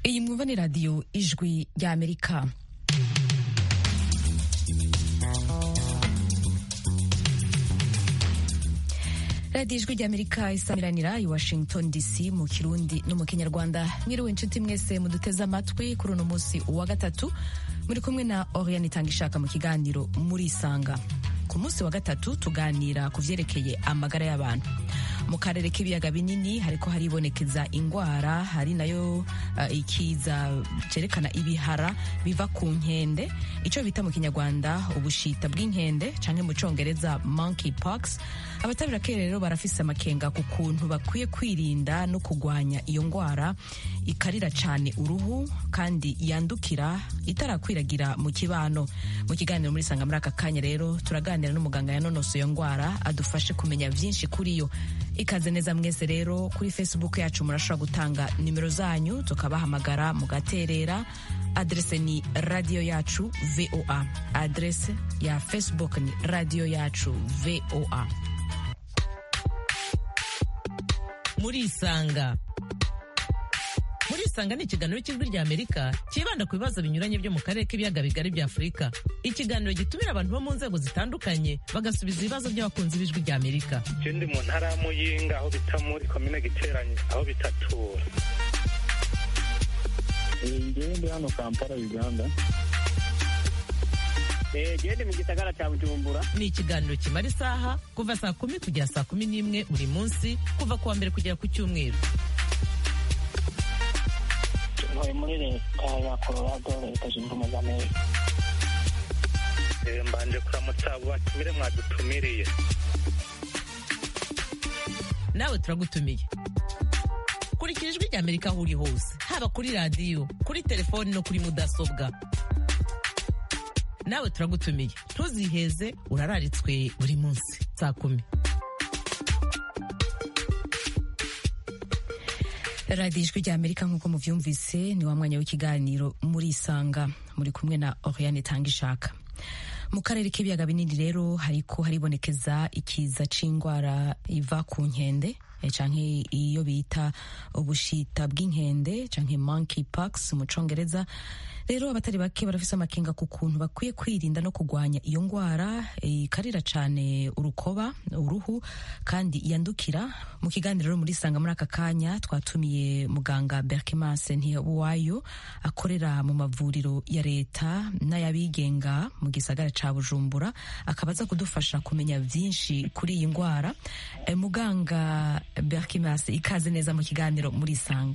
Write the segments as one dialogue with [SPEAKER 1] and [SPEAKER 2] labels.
[SPEAKER 1] iyi mwumva ni radiyo ijwi ry'amerika radiyo ijwi ry'amerika isamiranira i washington dc mu kirundi no mu kinyarwanda mwiriwe inshuti mwese muduteze amatwi kuri uno munsi wa gatatu muri kumwe na oriane itanga ishaka mu kiganiro murisanga ku munsi wa gatatu tuganira ku vyerekeye amagara y'abantu mu karere k'ibiyaga binini hariko haribonekeza ingwara hari nayo uh, ikiza cerekana ibihara biva ku nkende ico bita mu kinyarwanda ubushita bw'inkende canke mu congereza monkey pox abatabirake rero barafise amakenga ku kuntu bakwiye kwirinda no kugwanya iyo ngwara ikarira cane uruhu kandi yandukira itarakwiragira mu kibano mu kiganiro muri sanga muri aka kanya rero turaganira n'umuganga yanonoso iyo ngwara adufashe kumenya vyinshi kuri yo ikaze neza mwese rero kuri facebook yacu murashobora gutanga nimero zanyu tukabahamagara mugaterera adrese ni radio yacu voa adrese ya facebook ni radio yacu voa
[SPEAKER 2] murisanga murisanga ni ikiganiro cy'ijwi rya amerika cyibanda ku bibazo binyuranye byo mu karere k'ibiyaga bigari bya afurika ikiganiro gitumira abantu bo mu nzego zitandukanye bagasubiza ibibazo by'abakunzi b'ijwi rya amerika
[SPEAKER 3] je ndi mu ntara ya muyinga aho bita muri komine giteranye aho bitatura
[SPEAKER 4] ngewe ndi hano kampala uganda
[SPEAKER 5] gende mu gisagara cya bujumbura
[SPEAKER 2] ni ikiganiro kimara isaha kuva saa kumi kugera saa kumi n'imwe buri munsi kuva ku wa mbere kugera ku cyumweru
[SPEAKER 5] ntuye muri leta ya colorado leta zunze ubumwe za amerika
[SPEAKER 3] Eh, mbanje kuramutsa abo batumire mwadutumiriye
[SPEAKER 2] nawe turagutumiye kurikira ijwi rya amerika aho uri hose haba kuri radiyo kuri telefoni no kuri mudasobwa nawe turagutumiye ntuziheze urararitswe buri munsi saa kumi
[SPEAKER 1] radiyo ijwi rya amerika nk'uko muvyumvise ni wa mwanya w'ikiganiro murisanga muri kumwe na oriane itanga ishaka mu karere k'ibiyaga binini rero hariko haribonekeza ikiza c'ingwara iva ku nkende eh, canke iyo bita ubushita bw'inkende canke monkey pox mu congereza rero abatari bake barafise amakenga ku kuntu bakwiye kwirinda no kugwanya iyo ngwara eh, ikarira cane urukoba uruhu kandi yandukira mu kiganiro rero muri sanga muri aka kanya twatumiye muganga Berkimanse Ntiyabuwayo akorera mu mavuriro ya leta n'ayabigenga mu gisagara ca Bujumbura akaba aza kudufasha kumenya vyinshi kuri iyi ngwara eh, muganga Berkimanse ikaze neza mu kiganiro muri sanga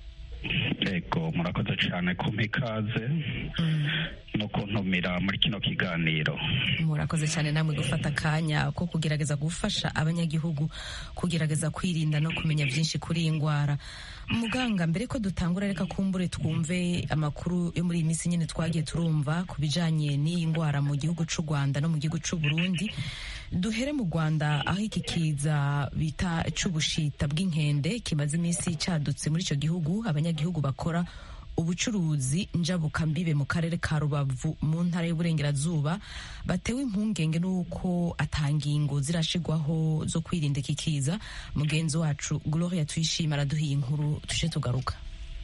[SPEAKER 4] ego murakoze cyane kumpa ikaze no kuntumira muri kino kiganiro
[SPEAKER 1] murakoze cyane namwe gufata akanya ko kugerageza gufasha abanyagihugu kugerageza kwirinda no kumenya byinshi kuri iyi ndwara muganga mbere ko dutangura reka kumbure twumve amakuru yo muri iyi minsi nyine twagiye turumva ku bijanye n'iyi ndwara mu gihugu c'u rwanda no mu gihugu c'u burundi duhere mu rwanda aho iki kiza bita c'ubushita bw'inkende kimaze iminsi cadutse muri ico gihugu abanyagihugu bakora ubucuruzi njabukambibe mu karere ka rubavu mu ntara y'uburengerazuba batewe impungenge n'uko atangingo zirashigwaho zo kwirinda iki kiza mugenzi wacu gloria tuyishima araduhiye inkuru tuje tugaruka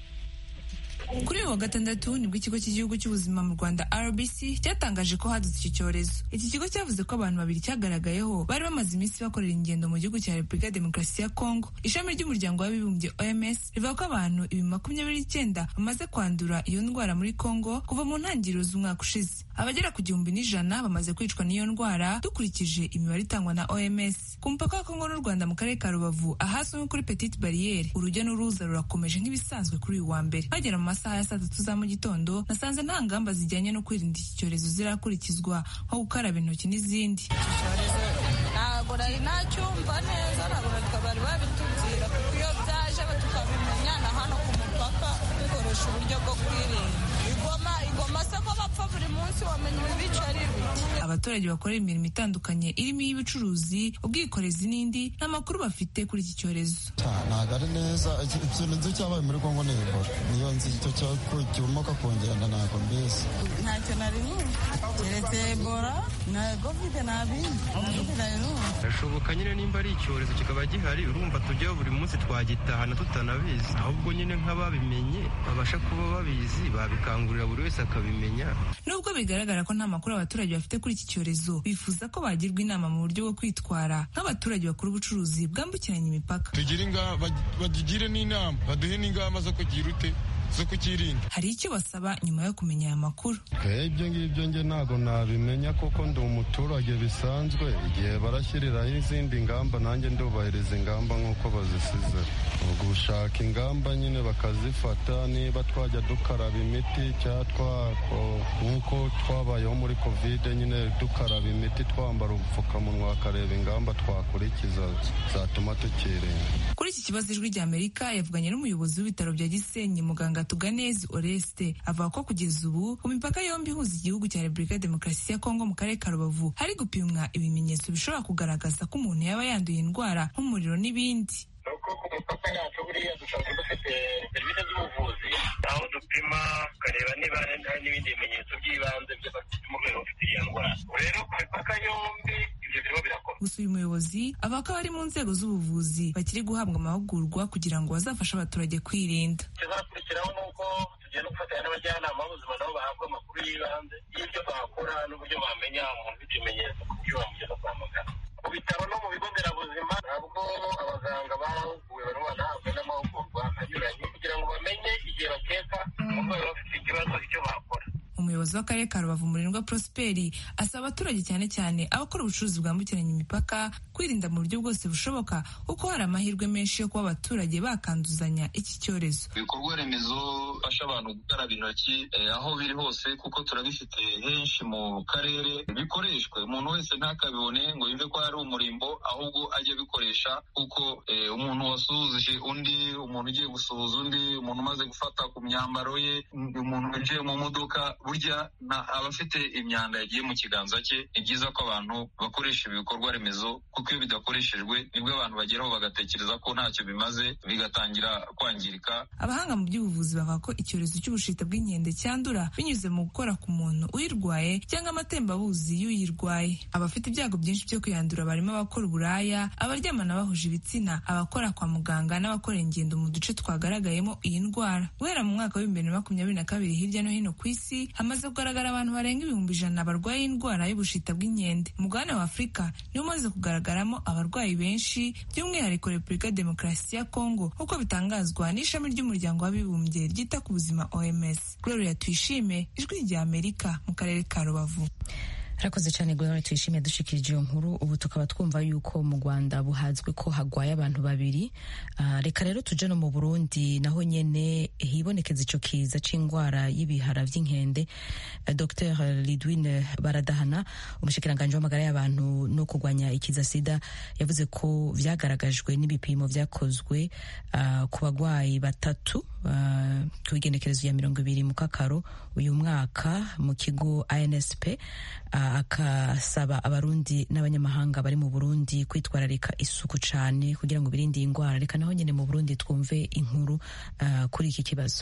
[SPEAKER 6] kuri uyu wa gatandatu nibwo ikigo cy'igihugu cy'ubuzima mu rwanda rbc cyatangaje ko hadutse iki cyorezo iki kigo cyavuze ko abantu babiri cyagaragayeho bari bamaze iminsi bakorera ingendo mu gihugu cya repubulika ya demokarasi ya kongo ishami ry'umuryango w'abibumbye oms rivuga ko abantu ibihumbi makumyabiri n'icyenda bamaze kwandura iyo ndwara muri kongo kuva mu ntangiriro z'umwaka ushize abagera ku gihumbi n'ijana bamaze kwicwa n'iyo ndwara dukurikije imibare itangwa na oms ku mupaka wa kongo n'u rwanda mu karere ka rubavu ahazwi nko kuri petite bariyeri urujya n'uruza rurakomeje nk'ibisanzwe kuri uyu wa mbere bagera mu masaha ya saa tatu za mu gitondo nasanze nta ngamba zijyanye no kwirinda iki cyorezo zirakurikizwa nko gukaraba intoki n'izindi
[SPEAKER 7] ntabwo nari nacyumva neza ntabwo bari babitubwira kuko iyo byaje tukabimenya na hano ku mupaka dukoresha uburyo bwo kwirinda igoma igoma se ko bapfa buri munsi wamenya ibibica ari bike
[SPEAKER 6] abaturage bakorera imirimo itandukanye irimo iy'ubucuruzi ubwikorezi n'indi nta makuru bafite kuri iki cyorezo
[SPEAKER 8] ntabwo ari neza ikintu nzi cyabaye muri kongo ni ebola niyo nzi icyo kimoka kongerana ntabwo mbizi
[SPEAKER 7] ntacyo nari numva keretse ebola na kovide nta bindi kovide nari numva
[SPEAKER 9] birashoboka nyine nimba ari icyorezo kikaba gihari urumva tujyaho buri munsi twagitahana tutanabizi ahubwo nyine nk'ababimenye babasha kuba babizi babikangurira buri wese akabimenya
[SPEAKER 6] nubwo bigaragara ko nta makuru abaturage bafite kuri iki cyorezo bifuza ko bagirwa inama mu buryo bwo kwitwara nk'abaturage bakora ubucuruzi bwambukiranya imipaka
[SPEAKER 10] tugire bagigire n'inama baduhe n'ingamba zo kugira ute zo kukirinda
[SPEAKER 6] hari icyo basaba nyuma yo kumenya aya makuru
[SPEAKER 8] ibyo ngibyo nge ntabwo nabimenya kuko ndi umuturage bisanzwe igihe barashyiriraho izindi ngamba nanjye ndubahiriza ingamba nk'uko bazisize gushaka ingamba nyine bakazifata niba twajya dukaraba imiti cyangwa nk'uko twabayeho muri kovide nyine dukaraba imiti twambara ubupfukamunwa bakareba ingamba twakurikiza zatuma tukirinda
[SPEAKER 6] kuri iki kibazo ijwi rya amerika yavuganye n'umuyobozi w'ibitaro bya gisenyi muganga tuganezi oreste avuga ko kugeza ubu ku mipaka yombi ihuza igihugu cya repubulika ya demokarasi ya kongo mu karere ka rubavu hari gupimwa ibimenyetso bishobora kugaragaza ko umuntu yaba yanduye indwara nk'umuriro n'ibindi
[SPEAKER 11] nuko ku mipaka yacu buriya dusanzwe dufite serivisi z'ubuvuzi aho dupima tukareba niba hari n'ibindi bimenyetso by'ibanze by'abafite umurwayi ufite iyo ndwara rero ku mipaka yombi ibyo birimo birakorwa
[SPEAKER 6] gusa uyu muyobozi avuga ko abari mu nzego z'ubuvuzi bakiri guhabwa amahugurwa kugira ngo bazafashe abaturage kwirinda
[SPEAKER 11] ikizakurikiraho ni uko tugenda gufatanya n'abajyanama b'ubuzima nabo bahabwa amakuru y'ibanze y'ibyo bakora n'uburyo bamenya umuntu ufite ibimenyetso ku buryo bamugeza kwa muganga ku bitaro no mu bigo nderabuzima ntabwo abaganga bahuguwe barimo banahabwa n'amahugurwa anyuranye kugira ngo bamenye igihe bakeka umurwayi bafite ikibazo icyo bakora
[SPEAKER 6] umuyobozi w'akarere ka rubavu murindwa prosperi asaba abaturage cyane cyane abakora ubucuruzi bwambukiranya imipaka kwirinda mu buryo bwose bushoboka kuko hari amahirwe menshi yo kuba abaturage bakanduzanya iki cyorezo
[SPEAKER 12] ibikorwa remezo bifasha abantu gukaraba intoki aho biri hose kuko turabifite henshi mu karere bikoreshwe umuntu wese ntakabibone ngo yumve ko hari umurimbo ahubwo ajye abikoresha kuko umuntu wasuhuje undi umuntu ugiye gusuhuza undi umuntu umaze gufata ku myambaro ye umuntu winjiye mu modoka burya abafite imyanda yagiye mu kiganza cye ni byiza ko abantu bakoresha ibikorwa remezo kuko iyo bidakoreshejwe nibwo abantu bageraho bagatekereza ko ntacyo bimaze bigatangira kwangirika
[SPEAKER 6] abahanga mu by'ubuvuzi bavuga ko icyorezo cy'ubushita bw'inkende cyandura binyuze mu gukora ku muntu uyirwaye cyangwa amatembabuzi y'uyirwaye abafite ibyago byinshi byo kuyandura barimo abakora uburaya abaryamana bahuje ibitsina abakora kwa muganga n'abakora ingendo mu duce twagaragayemo iyi ndwara guhera mu mwaka w'ibihumbi bibiri na makumyabiri na kabiri hirya no hino ku isi hamaze kugaragara abantu barenga ibihumbi ijana barwaye indwara y'ubushita bw'inkende umugabane wa afurika niwo umaze kugaragaramo abarwayi benshi by'umwihariko repubulika ya demokarasi ya kongo nk'uko bitangazwa n'ishami ry'umuryango w'abibumbye ryita ku buzima oms gloria tuyishime ijwi rya amerika mu karere ka rubavu
[SPEAKER 1] harakoze cyane gloria tuyishimiye dushikirije iyo nkuru ubu tukaba twumva yuko mu rwanda buhazwe ko hagwaye abantu babiri uh, reka rero tuje no mu burundi naho nyene hibonekeza ico kiza c'indwara y'ibihara vy'inkende uh, dr lidwine baradahana umushikiranganji w'amagara y'abantu no kurwanya ikiza sida yavuze ko vyagaragajwe n'ibipimo vyakozwe uh, ku bagwayi batatu uh, ku igenekerezo ya mirongo ibiri mu kakaro uyu mwaka mu kigo ansp uh, akasaba abarundi n'abanyamahanga bari mu burundi kwitwararika isuku cyane kugira ngo birinde iyi ndwara reka naho nyine mu burundi twumve inkuru uh, kuri iki kibazo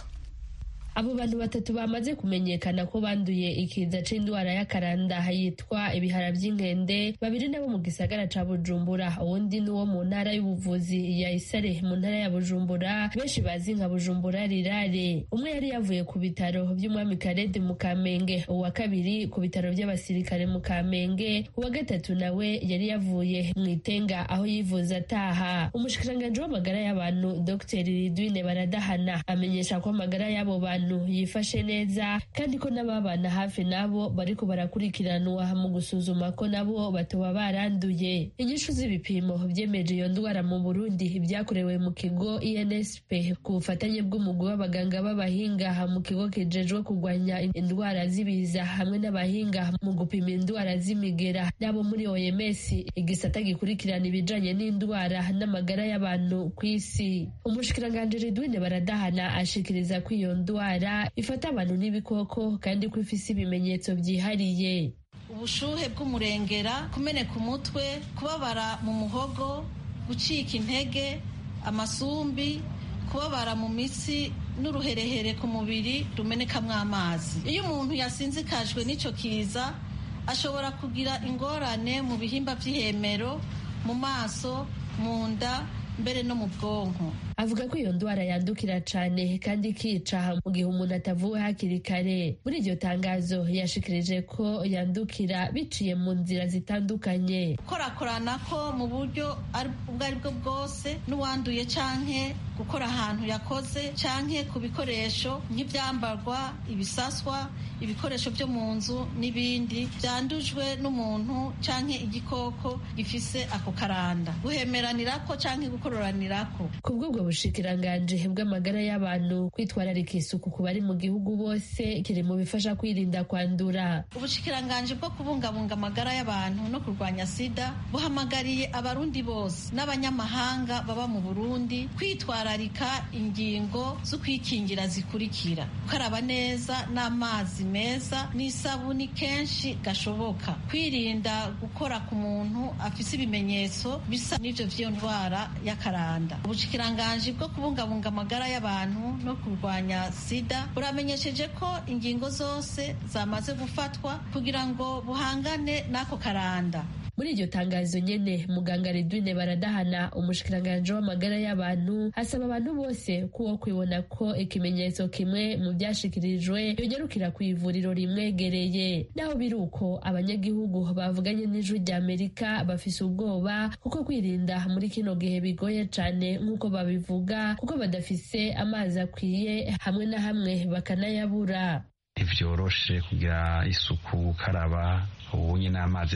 [SPEAKER 13] abo bantu batatu bamaze kumenyekana ko banduye ikiza c'indwara y'akaranda yitwa ibihara vy'inkende babiri nabo mu gisagara ca bujumbura uwundi ni wo mu ntara y'ubuvuzi ya isare mu ntara ya bujumbura benshi bazi nka bujumbura rirare umwe yari yavuye ku bitaro vy'umwami karede mu kamenge uwa kabiri ku bitaro vy'abasirikare mu kamenge uwa gatatu nawe yari yavuye mu itenga aho yivuza ataha umushikiranganji w'amagara y'abantu dr ridwine baradahana amenyesha ko amagara y'abo bantu yifashe neza kandi ko n'ababana hafi nabo bariko barakurikiranwa mu gusuzuma ko nabo batoba baranduye inyishu z'ibipimo vyemeje iyo ndwara mu burundi vyakorewe mu kigo insp ku bufatanye bw'umugwi w'abaganga b'abahinga mu kigo kijejwe kurwanya indwara z'ibiza hamwe n'abahinga mu gupima indwara z'imigera n'abo muri oms igisata gikurikirana ibijanye n'indwara n'amagara y'abantu ku isi umushikiranganji ridwine baradahana ashikiriza ko iyo ndwara ifata abantu n'ibikoko kandi ko ifise ibimenyetso byihariye
[SPEAKER 14] ubushuhe bw'umurengera kumeneka umutwe kubabara mu muhogo gucika intege amasumbi kubabara mu mitsi n'uruherehere ku mubiri rumenekamo amazi iyo umuntu yasinzikajwe n'icyo kiza ashobora kugira ingorane mu bihimba by'ihemero mu maso mu nda mbere no mu bwonko
[SPEAKER 13] avuga ko iyo ndwara yandukira cane kandi ikica mu gihe umuntu atavuwe hakiri kare muri iryo tangazo yashikirije ko yandukira biciye mu nzira zitandukanye
[SPEAKER 14] gukorakorana ko mu buryo ubwo ari bwo bwose n'uwanduye canke gukora ahantu yakoze canke ku bikoresho nk'ivyambarwa ibisaswa ibikoresho byo mu nzu n'ibindi byandujwe n'umuntu canke igikoko gifise ako karanda guhemeranirako canke gukororanirako
[SPEAKER 13] ku bw'ubwo bushikiranganji bw'amagara y'abantu kwitwararika isuku ku bari mu gihugu bose kiri mu bifasha kwirinda kwandura
[SPEAKER 14] ubushikiranganji bwo kubungabunga amagara y'abantu no kurwanya sida buhamagariye abarundi bose n'abanyamahanga baba mu burundi kwitwararika ingingo zo kwikingira zikurikira gukaraba neza n'amazi meza n'isabuni kenshi gashoboka kwirinda gukora ku muntu afise ibimenyetso bisa n'ivyo vy'iyo ndwara y'akaranda ubushikiranganji bwo kubungabunga amagara y'abantu no kurwanya sida buramenyesheje ko ingingo zose zamaze gufatwa kugira ngo buhangane n'ako karanda
[SPEAKER 13] muri iryo tangazo nyene muganga Redwine Baradahana umushikiranganji w'amagara y'abantu asaba abantu bose kuwo kwibona ko ikimenyetso kimwe mu byashikirijwe yonyarukira ku ivuriro rimwegereye naho biri uko abanyagihugu bavuganye n'ijwi rya Amerika bafise ubwoba kuko kwirinda muri kino gihe bigoye cane nk'uko babivuga kuko badafise amazi akwiye hamwe na hamwe bakanayabura
[SPEAKER 15] ntivyoroshe kugira isuku gukaraba ubunye n'amazi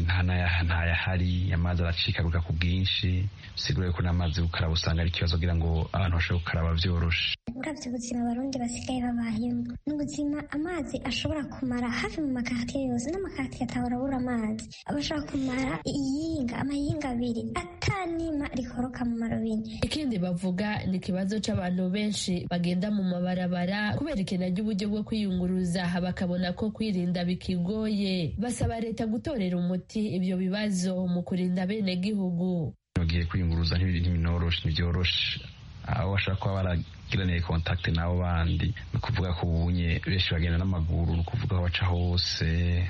[SPEAKER 15] ntayahari amazi aracikaguka ku bwinshi bisigura ko n'amazi gukaraba usanga ari ikibazo kugira ngo abantu bashobore gukaraba vyoroshe
[SPEAKER 16] uravye ubuzima abarundi basigaye babayemo ni ubuzima amazi ashobora kumara hafi mu makartiye yose n'amakartiye atahora abura amazi abashobora kumara iyinga amayinga abiri atanima rikoroka mu marobine
[SPEAKER 13] ikindi bavuga ni ikibazo c'abantu benshi bagenda mu mabarabara kubera ikena ry'uburyo bwo kwiyunguruza bakabona ko kwirinda bikigoye basaba leta gutorera umuti ibyo bibazo mu kurinda bene gihugu
[SPEAKER 15] bagiye kwiyunguruza ntibinyoroshe ntibyoroshe aho bashobora kuba baragiraniye kontakte n'abo bandi ni ukuvuga ko ubunye benshi bagenda n'amaguru ni ukuvuga aho baca hose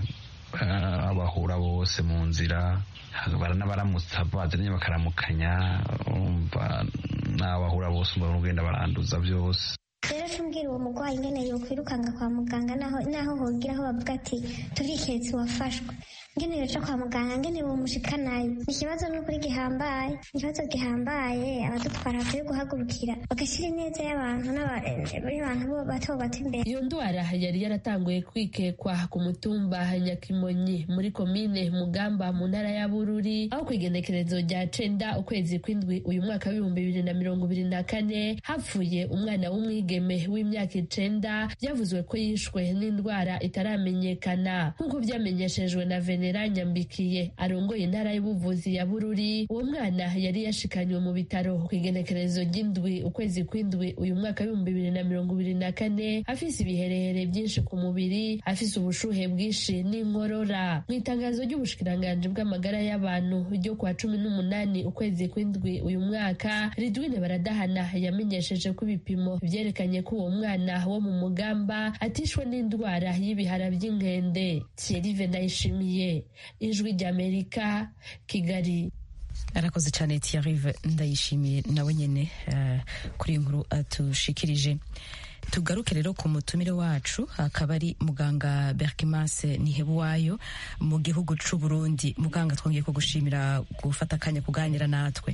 [SPEAKER 15] abahura bose mu nzira baranabaramutsa bazanye bakaramukanya umva n'abahura bose umva ugenda baranduza byose
[SPEAKER 16] rero tumbwira uwo murwayi ingene yokwirukanga kwa muganga naho naho hogira aho bavuga ati turiketse wafashwe ngene yoca kwa muganga ngene bomushikanayo ni ikibazo n'ukuri gihambaye ikibazo gihambaye abadutwara bakwiye guhagurukira bagashyira ineza y'abantu n'abantu bato bato imbere
[SPEAKER 13] iyo ndwara yari yaratanguye kwikekwa ku mutumba nyakimonyi muri komine mugamba mu ntara ya bururi aho ku igenekerezo rya cenda ukwezi kw'indwi uyu mwaka w'ibihumbi bibiri na mirongo ibiri na kane hapfuye umwana w'umwigeme w'imyaka icenda byavuzwe ko yishwe n'indwara itaramenyekana nk'uko byamenyeshejwe na venera nyambikiye arongoye intara y'ubuvuzi ya bururi uwo mwana yari yashikanywe mu bitaro ku igenekerezo ry'indwi ukwezi kw'indwi uyu mwaka w'ibihumbi bibiri na mirongo ibiri na kane afise ibiherehere byinshi ku mubiri afise ubushuhe bwinshi n'inkorora mu itangazo ry'ubushikiranganji bw'amagara y'abantu ryo kwa cumi n'umunani ukwezi kw'indwi uyu mwaka ridwine baradahana yamenyesheje ko ibipimo vyerekanye ko uwo mwana wo mu mugamba atishwe n'indwara y'ibihara by'inkende thierry ndayishimiye ijwi ry'amerika kigali
[SPEAKER 1] arakoze cyane Thierry ndayishimiye nawe nyine kuri iyi nkuru atushikirije tugaruke rero ku mutumire wacu akaba ari muganga berkimase nihebuwayo mu gihugu c'u Burundi muganga twongeye kugushimira gufata akanya kuganira natwe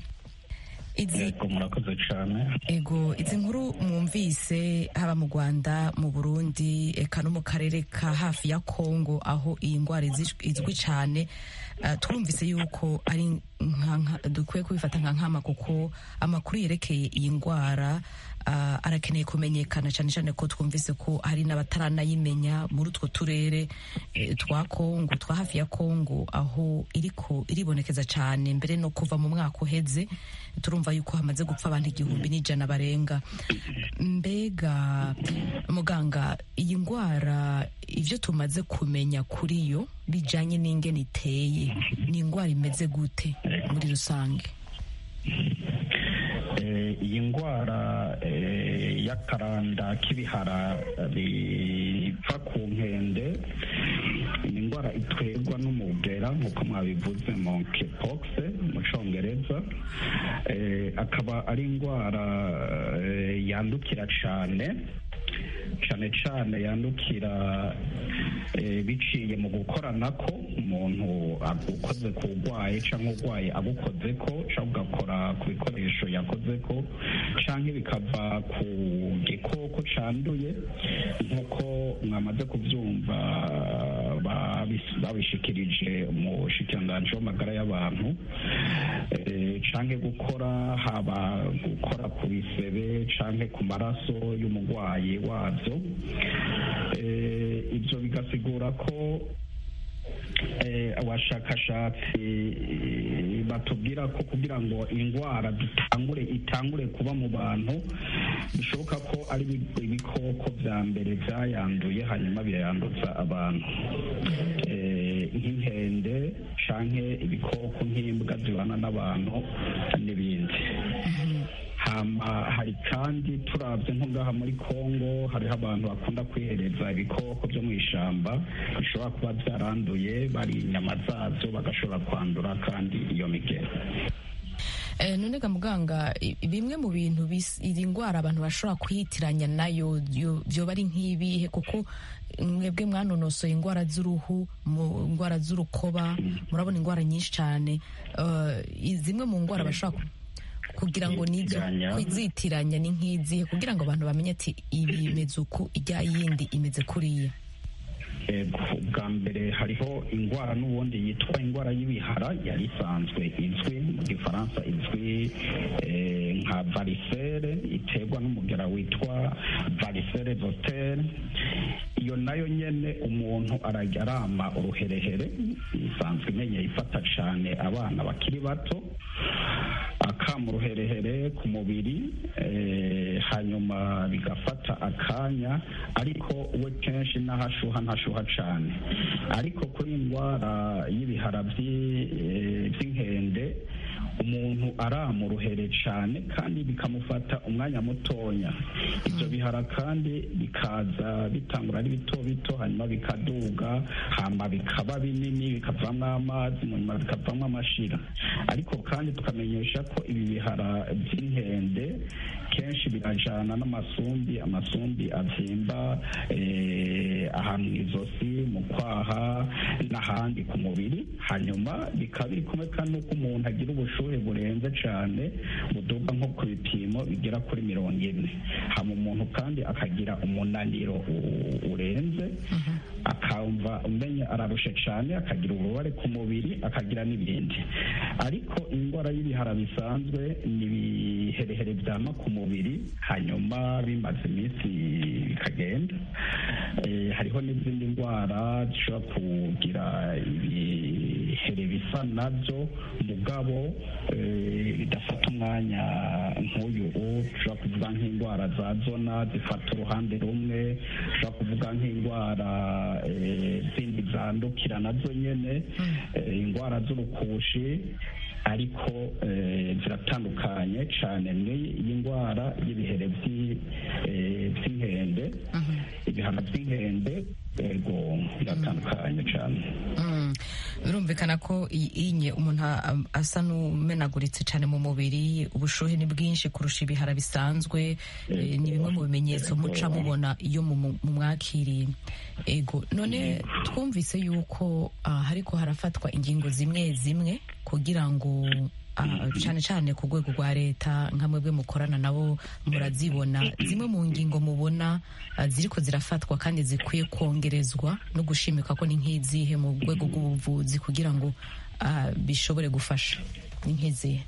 [SPEAKER 4] yego murakoze cyane
[SPEAKER 1] ego izi nkuru mwumvise haba mu rwanda mu burundi eka no mu karere ka hafi ya kongo aho iyi ndwara izwi cyane twumvise yuko ari dukwiye kubifata nka nkama kuko amakuru yerekeye iyi ndwara arakeneye kumenyekana cyane cyane ko twumvise ko hari n'abataranayimenya muri utwo turere twa kongo twa hafi ya kongo aho iriko iribonekeza cyane mbere no kuva mu mwaka uheze turumva yuko hamaze gupfa abantu igihumbi n'ijana barenga mbega muganga iyi ndwara ibyo tumaze kumenya kuri yo bijyanye n'ingene iteye ni indwara imeze gute muri rusange
[SPEAKER 4] iyi ndwara y'akaranda k'ibihara biva ku nkende ni indwara itwerwa n'umugera nk'uko mwabivuze monkeypox mu cyongereza akaba ari indwara yandukira cyane cyane cyane yandukira biciye mu gukorana ko umuntu agukoze ku urwaye cyangwa urwaye agukoze ko cyangwa ugakora ku bikoresho yakoze ko cyangwa bikava ku gikoko cyanduye nk'uko mwamaze kubyumva babishikirije mu shikiranganji w'amagara y'abantu cyangwa gukora haba gukora ku bisebe cyangwa ku maraso y'umurwayi wabyo ibyo bigasigura ko abashakashatsi batubwira ko kugira ngo indwara dutangure itangure kuba mu bantu bishoboka ko ari ibikoko bya mbere byayanduye hanyuma birayanduza abantu nk'inkende cyangwa ibikoko nk'imbwa zibana n'abantu n'ibindi hari kandi turabye nko ngaha muri congo hariho abantu bakunda kwihereza ibikoko byo mu ishyamba bishobora kuba byaranduye bari inyama zabyo bagashobora kwandura kandi iyo migero
[SPEAKER 1] none ga muganga bimwe mu bintu iri ndwara abantu bashobora kuyitiranya nayo byoba ari nk'ibihe kuko mwebwe mwanonosoye indwara z'uruhu indwara z'urukoba murabona indwara nyinshi cyane zimwe mu ndwara bashobora kugira ngo nibyo kwizitiranya ni nk'izihe kugira ngo abantu bamenye ati ibi imeze uku ijya yindi imeze kuriya
[SPEAKER 4] bwa mbere hariho indwara n'ubundi yitwa indwara y'ibihara yari isanzwe izwi mu gifaransa izwi nka varisere iterwa n'umugera witwa varisere zotere iyo nayo nyine umuntu arajya arama uruherehere isanzwe imenye ifata cyane abana bakiri bato akama uruherehere ku mubiri hanyuma bigafata akanya ariko we kenshi n'ahashuha ntashuha cyane ariko kuri indwara y'ibihara by'inkende umuntu arama uruhere cyane kandi bikamufata umwanya mutonya ibyo bihara kandi bikaza bitangura ari bito bito hanyuma bikaduga hama bikaba binini bikavamo amazi nyuma bikavamo amashira ariko kandi tukamenyesha ko ibi bihara by'inkende kenshi birajana n'amasumbi amasumbi abyimba ahantu mu izosi mu kwaha n'ahandi ku mubiri hanyuma bikaba biri kumwe kandi n'uko umuntu agira ubushuhe burenze cyane buduga nko ku bipimo bigera kuri mirongo ine hama umuntu kandi akagira umunaniro urenze akumva umenya ararushe cyane akagira ububabare ku mubiri akagira n'ibindi ariko indwara y'ibihara bisanzwe ni ibiherehere byama ku mubiri hanyuma bimaze iminsi bikagenda hariho n'izindi ndwara zishobora kugira ibihere bisa nabyo mugabo bidafata umwanya nk'uyu ushobora kuvuga nk'indwara za zona zifata uruhande rumwe ushobora kuvuga nk'indwara zindi zandukira nazo nyine indwara z'urukushi ariko ziratandukanye cyane n'iyi ndwara y'ibihere by'inkende ibihano by'inkende yego biratandukanye cyane
[SPEAKER 1] birumvikana ko inye umuntu asa n'umenaguritse cyane mu mubiri ubushuhe ni bwinshi kurusha ibihara bisanzwe ni bimwe mu bimenyetso muca mubona iyo mumwakiriye ego none twumvise yuko hariko harafatwa ingingo zimwe zimwe kugira ngo cyane cyane ku rwego rwa leta nka mwebwe mukorana nabo murazibona zimwe mu ngingo mubona ziriko zirafatwa kandi zikwiye kongerezwa no gushimika ko ni nk'izihe mu rwego rw'ubuvuzi kugira ngo bishobore gufasha ni nk'izihe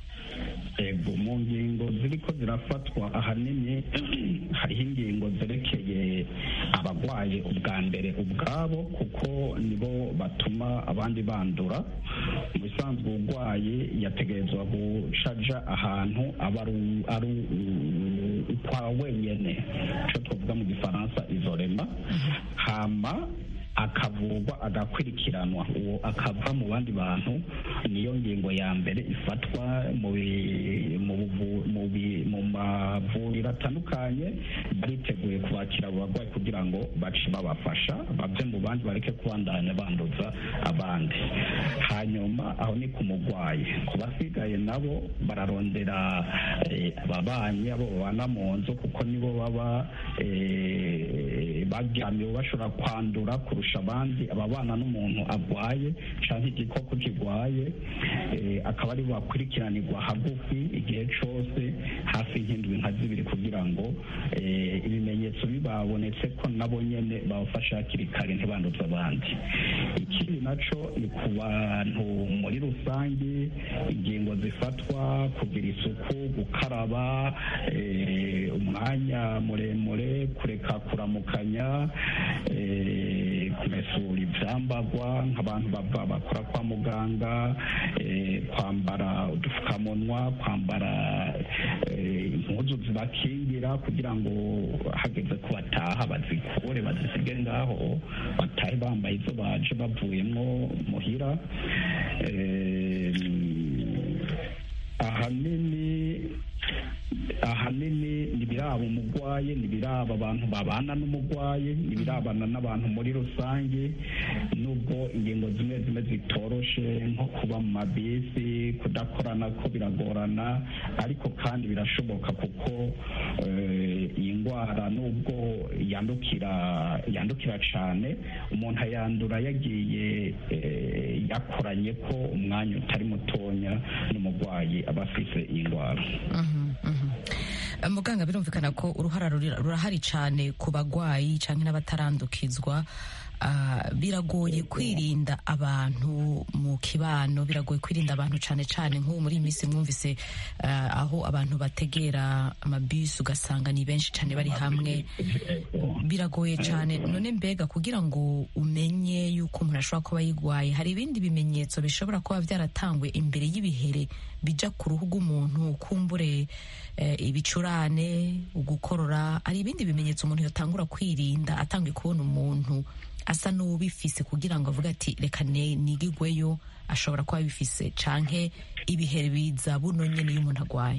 [SPEAKER 4] ego mu ngingo ziriko zirafatwa ahanini hariho ingingo zerekeye abarwaye ubwa mbere ubwabo kuko nibo batuma abandi bandura mu bisanzwe urwaye yategerezwa gucaja ahantu aba ari ukwa wenyene icyo twavuga mu gifaransa izorema hama akavurwa agakurikiranwa uwo akava mu bandi bantu niyo ngingo ya mbere ifatwa mu bi- mu buvu- mu bi- mu mavuriro atandukanye bariteguye kubakira abo barwayi kugira ngo bace babafasha bave mu bandi bareke kubandanya banduza abandi hanyuma aho ni ku murwayi ku basigaye nabo bararondera eh, ababanyi abo babana mu nzu kuko nibo baba eh, baryamiwe bashobora kwandura kurusha abandi ababana n'umuntu arwaye cyangwa igikoko kirwaye eh, akaba ari bakurikiranirwa hagufi igihe cyose hafi nk'indwi nka zibiri kugira ngo eh, ibimenyetso bibabonetse ko nabo nyene babafasha hakiri kare ntibanduze abandi ikindi naco ni ku bantu muri rusange ingingo zifatwa kugira isuku gukaraba eh, umwanya muremure kureka kuramukanya eh, kumesura ivyambagwa nk'abantu bava bakora kwa muganga eh, kwambara udupfukamunwa kwambara eh, impuzu zibakingira kugira ngo hageze ko bataha bazikure bazisige ngaho batahe bambaye izo baje bavuyemwo muhira Eh, ahanini ahanini nibiraba umurwayi nibiraba abantu babana n'umurwayi nibirabana n'abantu muri rusange nubwo ingingo zimwe zimwe zitoroshe nko kuba mu mabisi kudakorana ko biragorana ariko kandi birashoboka kuko eh, iyi ndwara nubwo yandukira yandukira cyane umuntu ayandura yagiye eh, yakoranye ko umwanya utari mutonya n'umurwayi aba afise iyi ndwara
[SPEAKER 1] muganga birumvikana ko uruhara ruri- rurahari cyane ku bagwayi cyangwa n'abatarandukizwa Ah, biragoye kwirinda abantu mu kibano biragoye kwirinda abantu cyane cyane nk'ubu muri iyi minsi mwumvise ah, aho abantu bategera amabisi ugasanga ni benshi cyane bari hamwe biragoye cyane none mbega kugira ngo umenye yuko umuntu ashobora kuba yigwaye hari ibindi bimenyetso bishobora kuba byaratangwe imbere y'ibihere bija ku ruhu rw'umuntu kumbure eh, ibicurane ugukorora hari ibindi bimenyetso umuntu yatangura kwirinda atangiye kubona umuntu asa n'uwubifise kugira ngo avuge ati reka ne- nigigweyo ashobora kuba abifise canke ibihere biza buno nyene iyo umuntu agwaye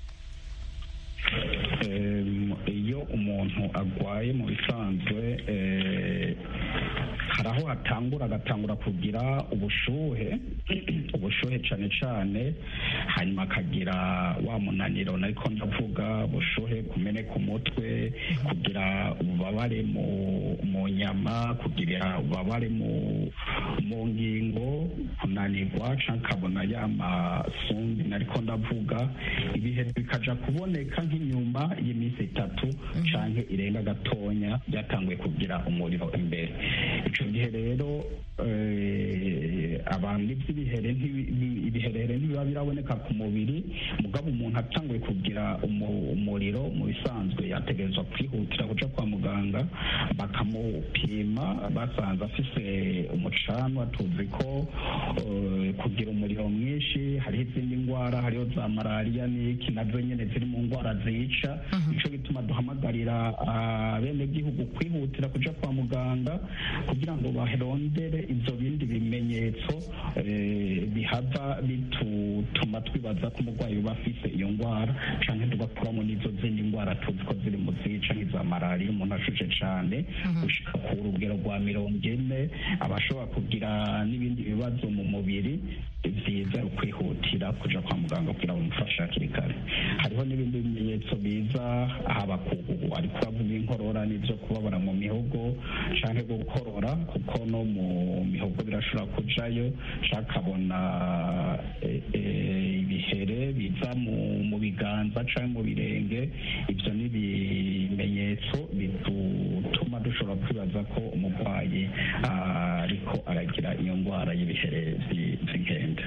[SPEAKER 4] Em, iyo umuntu agwaye mu bisanzwe eh, hari aho hatangura agatangura kugira ubushuhe ubushuhe cyane cyane hanyuma akagira wa munaniro nariko ndavuga ubushuhe kumeneka umutwe kugira ububabare mu mu nyama kugira ububabare mu mu ngingo kunanirwa canke akabona ya masumbi nariko ndavuga ibihe bikaja kuboneka nk'inyuma y'iminsi itatu canke irenga gatonya byatanguye kugira umuriro imbere ico gihe rero eh, abantu iby'ibihere ntibi- bi- ibiherere ntibiba biraboneka ku mubiri mugabo umuntu atanguye kugira umu- umuriro mu bisanzwe yategerezwa kwihutira kuja kwa muganga bakamupima basanze afise umucanwa tuzi ko eh, kugira umuriro mwinshi hariho izindi ndwara hariho za malariya n'iki nazo nyene ziri mu ndwara zica nico gituma duhamagarira abenegihugu kwihutira kuja kwa muganga kugira ngo barondere ivyo bindi bimenyetso eh, bihava bituma twibaza ko umurwayi uba afise iyo ndwara canke tugakuramo n'izo zindi ndwara tuzi ko ziri mu zica nk'iza malariya umuntu ashushe cane gushika ku rugero rwa mirongo ine aba ashobora kugira n'ibindi bibazo mu mubiri byiza kwihutira kuja kwa muganga kugira ngo bamufashe hakiri kare hariho n'ibindi bimenyetso biza haba ku ariko bavuga inkorora n'ibyo kubabara mu mihogo canke gukorora kuko no mu mihogo birashobora kujayo canke akabona eh, eh, ibihere biza mu mu biganza canke mu birenge ibyo ni ibimenyetso bituma dushobora kwibaza ko umurwayi ah, ariko aragira iyo ndwara y'ibihere vyi- vy'inkende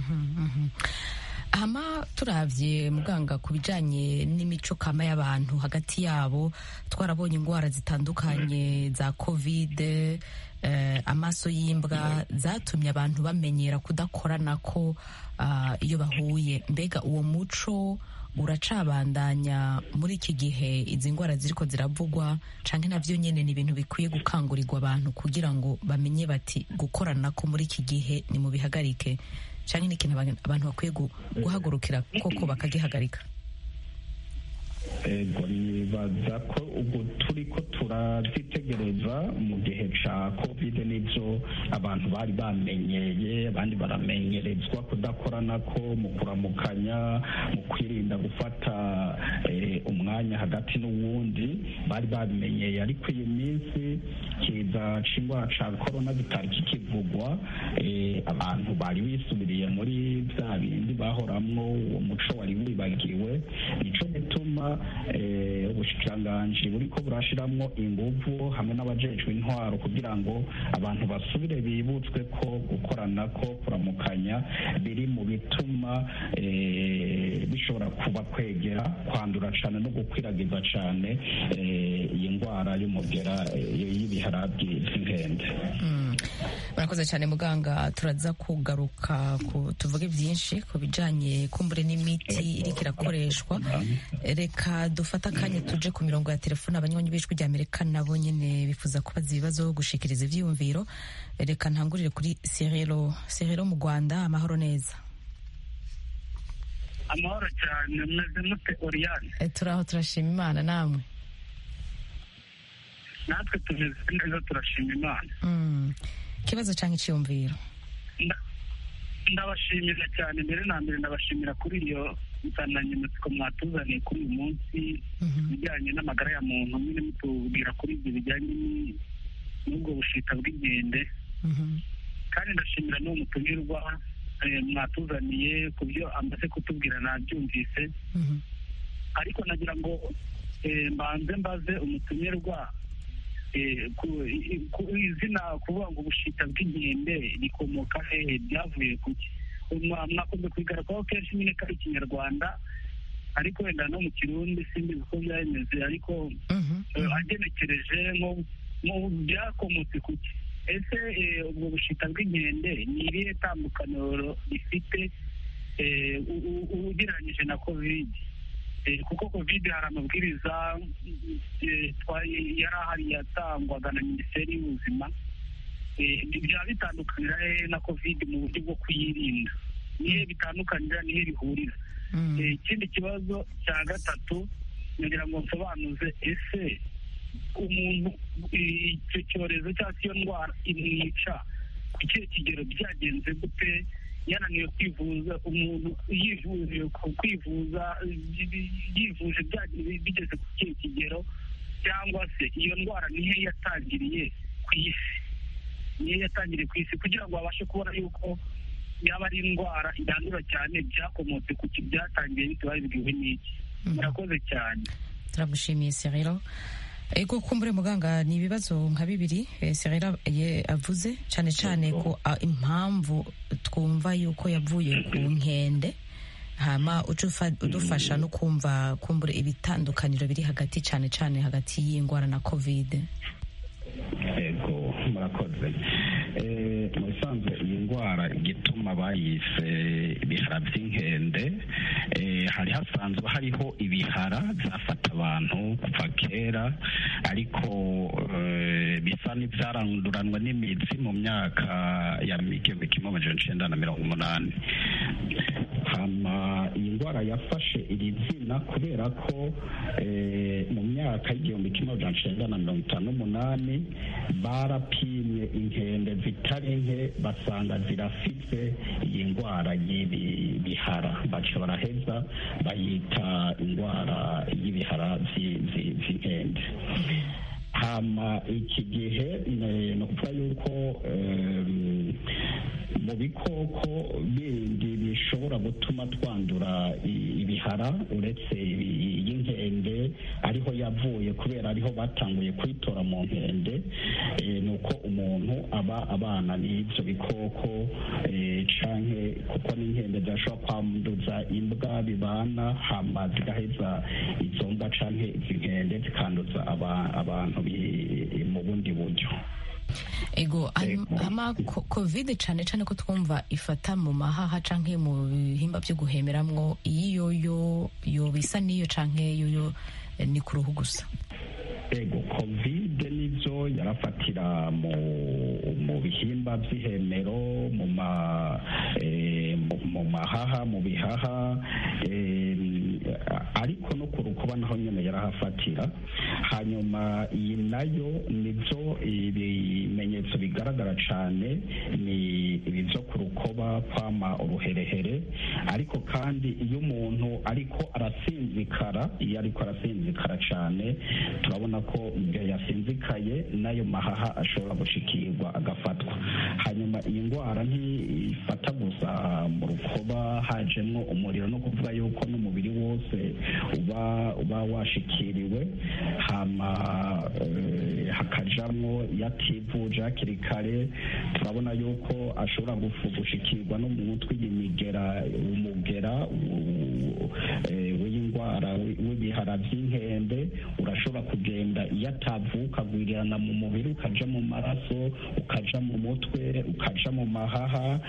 [SPEAKER 1] hama turavye muganga ku bijanye n'imico kama y'abantu hagati yabo twarabonye indwara zitandukanye za covid eh, amaso y'imbwa zatumye abantu bamenyera kudakorana ko ah, iyo bahuye mbega uwo muco uracabandanya muri iki gihe izi ndwara ziriko ziravugwa canke navyo nyene ni ibintu bikwiye gukangurirwa abantu kugira ngo bamenye bati gukorana ko muri iki gihe ni mu bihagarike canke ni ikintu abantu bakwiye guhagurukira koko bakagihagarika
[SPEAKER 4] ego nibaza ko ubwo turi ko turazitegereza mu gihe ca kovide n'ivyo abantu bari bamenyeye abandi baramenyerezwa kudakorana ko mu kuramukanya mu kwirinda gufata umwanya hagati n'uwundi bari babimenyeye ariko iyi minsi kiza c'indwara ca korona bitari kikivugwa abantu bari bisubiriye muri vya bindi bahoramwo uwo muco wari wibagiwe nico gituma ubushikiranganji buriko burashiramwo inguvu hamwe n'abajejwe intwaro kugira ngo abantu basubire bibutswe ko gukorana ko kuramukanya biri mu bituma bishobora kuba kwegera kwandura cane no gukwiragiza cane iyi ndwara y'umugera y'ibiharabwi vy'inkende
[SPEAKER 1] murakoze cyane muganga turaza kugaruka tuvuge byinshi ku bijanye kumbure n'imiti iriko irakoreshwa reka dufate akanya tuje ku mirongo ya telefone abanywanyi b'ijwi rya amerika nabo nyene bifuza kubaza ibibazo gushikiriza ivyiyumviro reka ntangurire kuri serero serero mu rwanda amahoro neza
[SPEAKER 3] amahoro cyane meze mute oriyane
[SPEAKER 1] turaho turashima imana namwe
[SPEAKER 3] natwe tumeze neza turashima imana
[SPEAKER 1] ikibazo cyangwa icyiyumviro
[SPEAKER 3] ndabashimira cyane mbere na mbere ndabashimira kuri iyo nsanganyamatsiko mwatuzaniye kuri uyu munsi ibijyanye n'amagara ya muntu nyine mutubwira kuri ibyo bijyanye n'ubwo bushita bw'inkende kandi ndashimira n'uwo mutumirwa mwatuzaniye ku byo amaze kutubwira nabyumvise ariko nagira ngo mbanze mbaze umutumirwa ku izina kuvuga ngo ubushita bw'inkende rikomoka hehe byavuye ku ki mwakunze kubigaragaho kenshi nyine ko ari ikinyarwanda ariko wenda no mu kirundi simbizi uko byameze ariko agenekereje nko byakomotse ku ki ese ubwo bushita bw'inkende ni irihe tandukaniro rifite ugereranyije na kovide kuko kovide hari amabwiriza yari ahari yatangwaga na minisiteri y'ubuzima byaba bitandukanira hehe na kovide mu buryo bwo kuyirinda nihe bitandukanira nihe bihurira ikindi kibazo cya gatatu kugira ngo nsobanuze ese umuntu icyo cyorezo cyangwa se iyo ndwara imwica ku kihe kigero byagenze gute yananiwe kwivuza umuntu yivuje kwivuza yivuje bigeze ku kihe kigero cyangwa se iyo ndwara niyo yatangiriye ku isi niyo yatangiriye ku isi kugira ngo babashe kubona yuko yaba ari indwara yandura cyane byakomotse ku byatangiye bitewe babibwiwe n'iki murakoze cyane
[SPEAKER 1] turagushimiye serero ego kumbure muganga ni ibibazo nka bibiri serera avuze cyane cyane ko impamvu twumva yuko yavuye ku nkende hama udufasha no kumva kumbure ibitandukaniro biri hagati cyane cyane hagati y'indwara na kovide
[SPEAKER 4] ego murakoze mu bisanzwe iyi ndwara igituma bayise ibihara by'inkende hari hasanzwe hariho ibihara byafata abantu kuva kera ariko bisa n'ibyaranduranwa n'imitsi mu myaka ya igihumbi kimwe amajana icenda na mirongo umunani hama iyi ndwara yafashe iri zina kubera ko mu myaka y'igihumbi kimwe amajana icenda na mirongo itanu n'umunani barapimye inkende zitari nke basanga zirafite iyi ndwara y'ibi bihara baca baraheza bayita indwara y'ibihara by'inkende hama iki gihe ni ukuvuga yuko mu bikoko bindi bishobora gutuma twandura ibihara uretse iy'inkende ariho yavuye kubera ariho batanguye kuyitora mu nkende ni uko umuntu aba abana n'ibyo bikoko canke kuko n'inkende zirashobora kwanduza imbwa bibana hama zigaheza izo mbwa canke izi nkende zikanduza abantu mu bundi buryo
[SPEAKER 1] ego hama covid cane cane ko twumva ifata mu mahaha canke mu bihimba vyo guhemeramwo iyo yo yo bisa n'iyo canke yoyo ni ku ruhu gusa
[SPEAKER 4] ego covid nivyo yarafatira mu mu bihimba vy'ihemero mu ma mu mahaha mu bihaha ariko no ku rukuba naho nyene yarahafatira hanyuma iyi nayo nivyo ibimenyetso bigaragara cane ni ibi vyo ku rukoba kwama uruherehere ariko kandi iyo umuntu ariko arasinzikara iyo ariko arasinzikara cane turabona ko igihe yasinzikaye n'ayo mahaha ashobora gushikirwa agafatwa hanyuma iyi ndwara ntifata gusa mu rukoba hajemwo umuriro no kuvuga yuko n'umubiri wose uba uba washikiriwe hama hakajamwo yativuje hakiri kare turabona yuko ashobora gushikirwa no mu mutwe imigera umugera w'indwara w'ibihara by'inkende urashobora kugenda iyo atavuka agwirirana mu mubiri ukaja mu maraso ukaja mu mutwe ukaja mu mahaha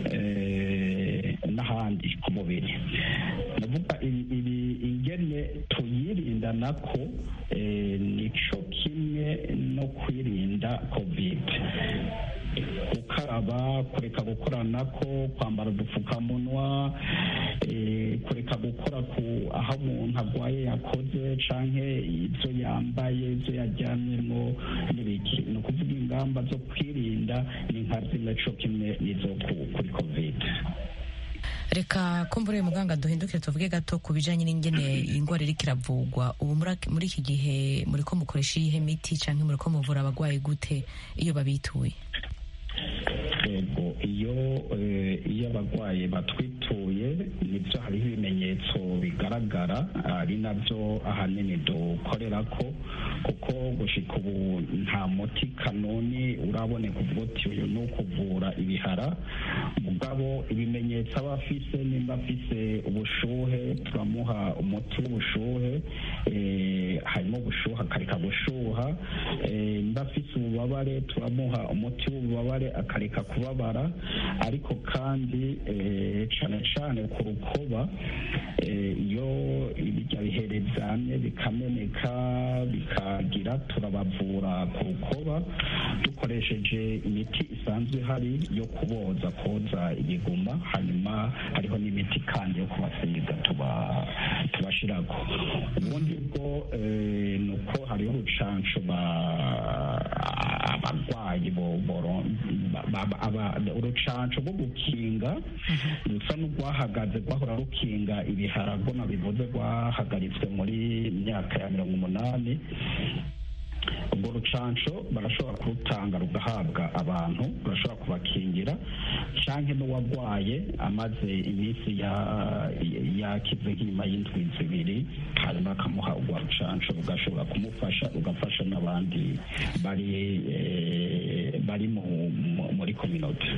[SPEAKER 4] n'ahandi ku mubiri ndavuga ibi ingene tuyirinda nako nico kimwe no kwirinda covid gukaraba kureka gukoranako kwambara udupfukamunwa kureka gukora ku aho umuntu arwaye yakoze canke ibyo yambaye ibyo yaryamyemo n'ibiki ni ukuvuga ingamba zo kwirinda ni nka zimwe co kimwe n'izo kuri covid
[SPEAKER 1] reka kumbure muganga duhindukire tuvuge gato ku bijanye n'ingene ingwara iriko iravugwa ubu muri iki gihe muriko mukoresha iyihe miti canke muriko muvura abagwayi gute iyo babituye
[SPEAKER 4] yego iyo iyo abarwayi batwituye nibyo hariho ibimenyetso bigaragara ari nabyo ahanini dukorera ko kuko gushika ubu nta muti kanoni uraboneka uvuga uti uyu ni ukuvura ibihara mugabo ibimenyetso aba afise nimba afise ubushuhe turamuha umuti w'ubushuhe harimo ubushuhe akareka gushuha nimba afise ububabare turamuha umuti w'ububabare akareka kubabara ariko kandi cane cane ku rukoba iyo ibirya bihere vyamye bikameneka bikagira turabavura ku rukoba dukoresheje imiti isanzwe ihari yo kuboza koza ibiguma hanyuma hariho n'imiti kandi yo kubasiga tubashirako ubundi bwo ni uko hariho urucanco abarwayi urucanco rwo gukinga rusa n'urwahagaze rwahora rukinga ibiharago nabivuze rwahagaritswe muri myaka ya mirongo umunani urwo rucanco barashobora kurutanga rugahabwa abantu rurashobora kubakingira canke n'uwarwaye amaze iminsi yakize nk'inyuma y'indwi zibiri hanyuma bakamuha urwa rucanco rugashobora kumufasha rugafasha n'abandi bari bari muri kominote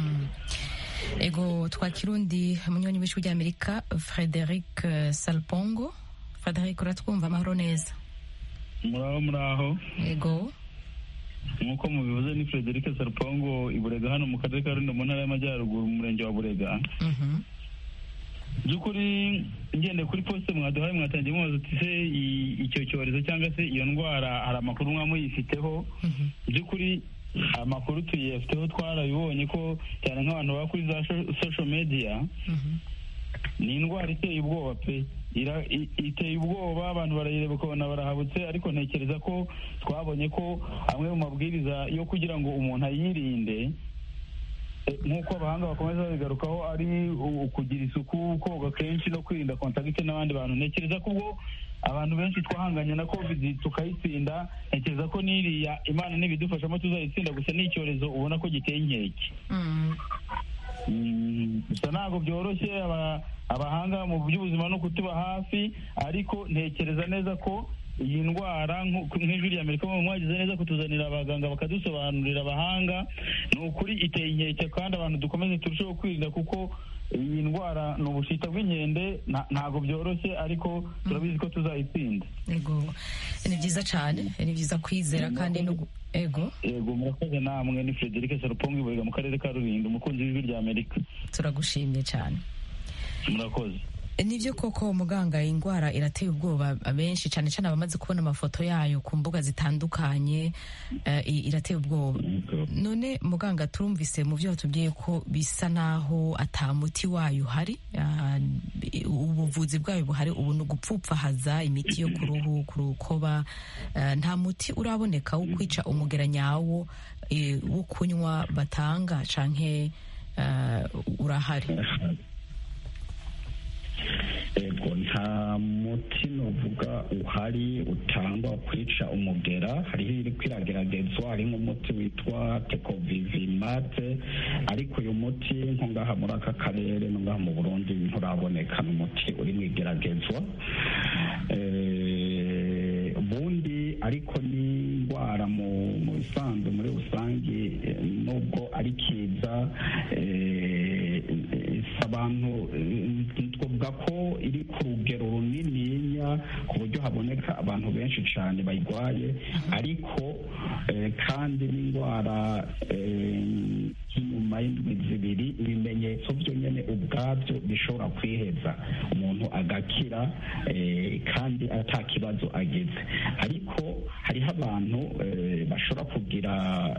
[SPEAKER 1] ego twakira undi munywanyi w'ijwi ry'amerika frederic salpongo frederic uratwumva amahoro neza
[SPEAKER 17] muraho muraho
[SPEAKER 1] yego
[SPEAKER 17] nk'uko mubivuze ni frederic sarupango iburega hano mu karere ka rulindo mu ntara y'amajyaruguru mu murenge wa burega by'ukuri ngende kuri posite mwaduhaye mwatangiye mubaza uti se icyo cyorezo cyangwa se iyo ndwara hari amakuru mwa muyifiteho by'ukuri amakuru tuyafiteho twarabibonye ko cyane nk'abantu baba kuri za social media ni indwara iteye ubwoba pe iteye ubwoba abantu barayireba ukabona barahabutse ariko ntekereza ko twabonye ko amwe mu mabwiriza yo kugira ngo umuntu ayirinde nk'uko abahanga bakomeza babigarukaho ari ukugira isuku koga kenshi no kwirinda kontagite n'abandi bantu ntekereza ko ubwo abantu benshi twahanganye na covid tukayitsinda ntekereza ko n'iriya imana n'ibidufashamo tuzayitsinda gusa ni icyorezo ubona ko giteye inkeke gusa ntabwo byoroshye abahanga mu by'ubuzima no kutuba hafi ariko ntekereza neza ko iyi ndwara nk'ijwi rya amerika mwagize neza kutuzanira abaganga bakadusobanurira abahanga ni ukuri iteye inkeke kandi abantu dukomeze turusheho kwirinda kuko iyi ndwara ni ubushita bw'inkende ntabwo byoroshye ariko turabizi ko tuzayitsinda
[SPEAKER 1] ego ni byiza cyane ni byiza kwizera kandi no ego
[SPEAKER 17] ego murakoze namwe ni frederic sarupongi iburega mu karere ka rulindo umukunzi w'ijwi rya amerika
[SPEAKER 1] turagushimye cyane
[SPEAKER 17] murakoze
[SPEAKER 1] nibyo koko muganga indwara irateye ubwoba benshi cyane cyane abamaze kubona amafoto yayo ku mbuga zitandukanye irateye ubwoba none muganga turumvise mu byo watubwiye ko bisa naho atamuti wayo uhari ubuvuzi bwayo buhari ubu ni ugupfupfahaza imiti yo ku ruhu ku rukoba nta muti uraboneka wo kwica umugera nyawo wo kunywa batanga canke urahari
[SPEAKER 4] ego nta muti nuvuga uhari utangwa kwica umugera hariho iri kwirageragezwa hari nk'umuti witwa tekovivimate ariko uyu muti nko ngaha muri aka karere no ngaha mu burundi nturaboneka ni umuti uri mu igeragezwa ubundi ariko ni indwara mu bisanzwe muri rusange nubwo ari kiza abantu twavuga ko iri ku rugero runininya ku buryo haboneka abantu benshi cyane bayirwaye ariko kandi n'indwara inyuma y'indwi zibiri ibimenyetso byo nyine ubwabyo bishobora kwiheza umuntu agakira kandi ata kibazo agize ariko hariho abantu bashobora kugira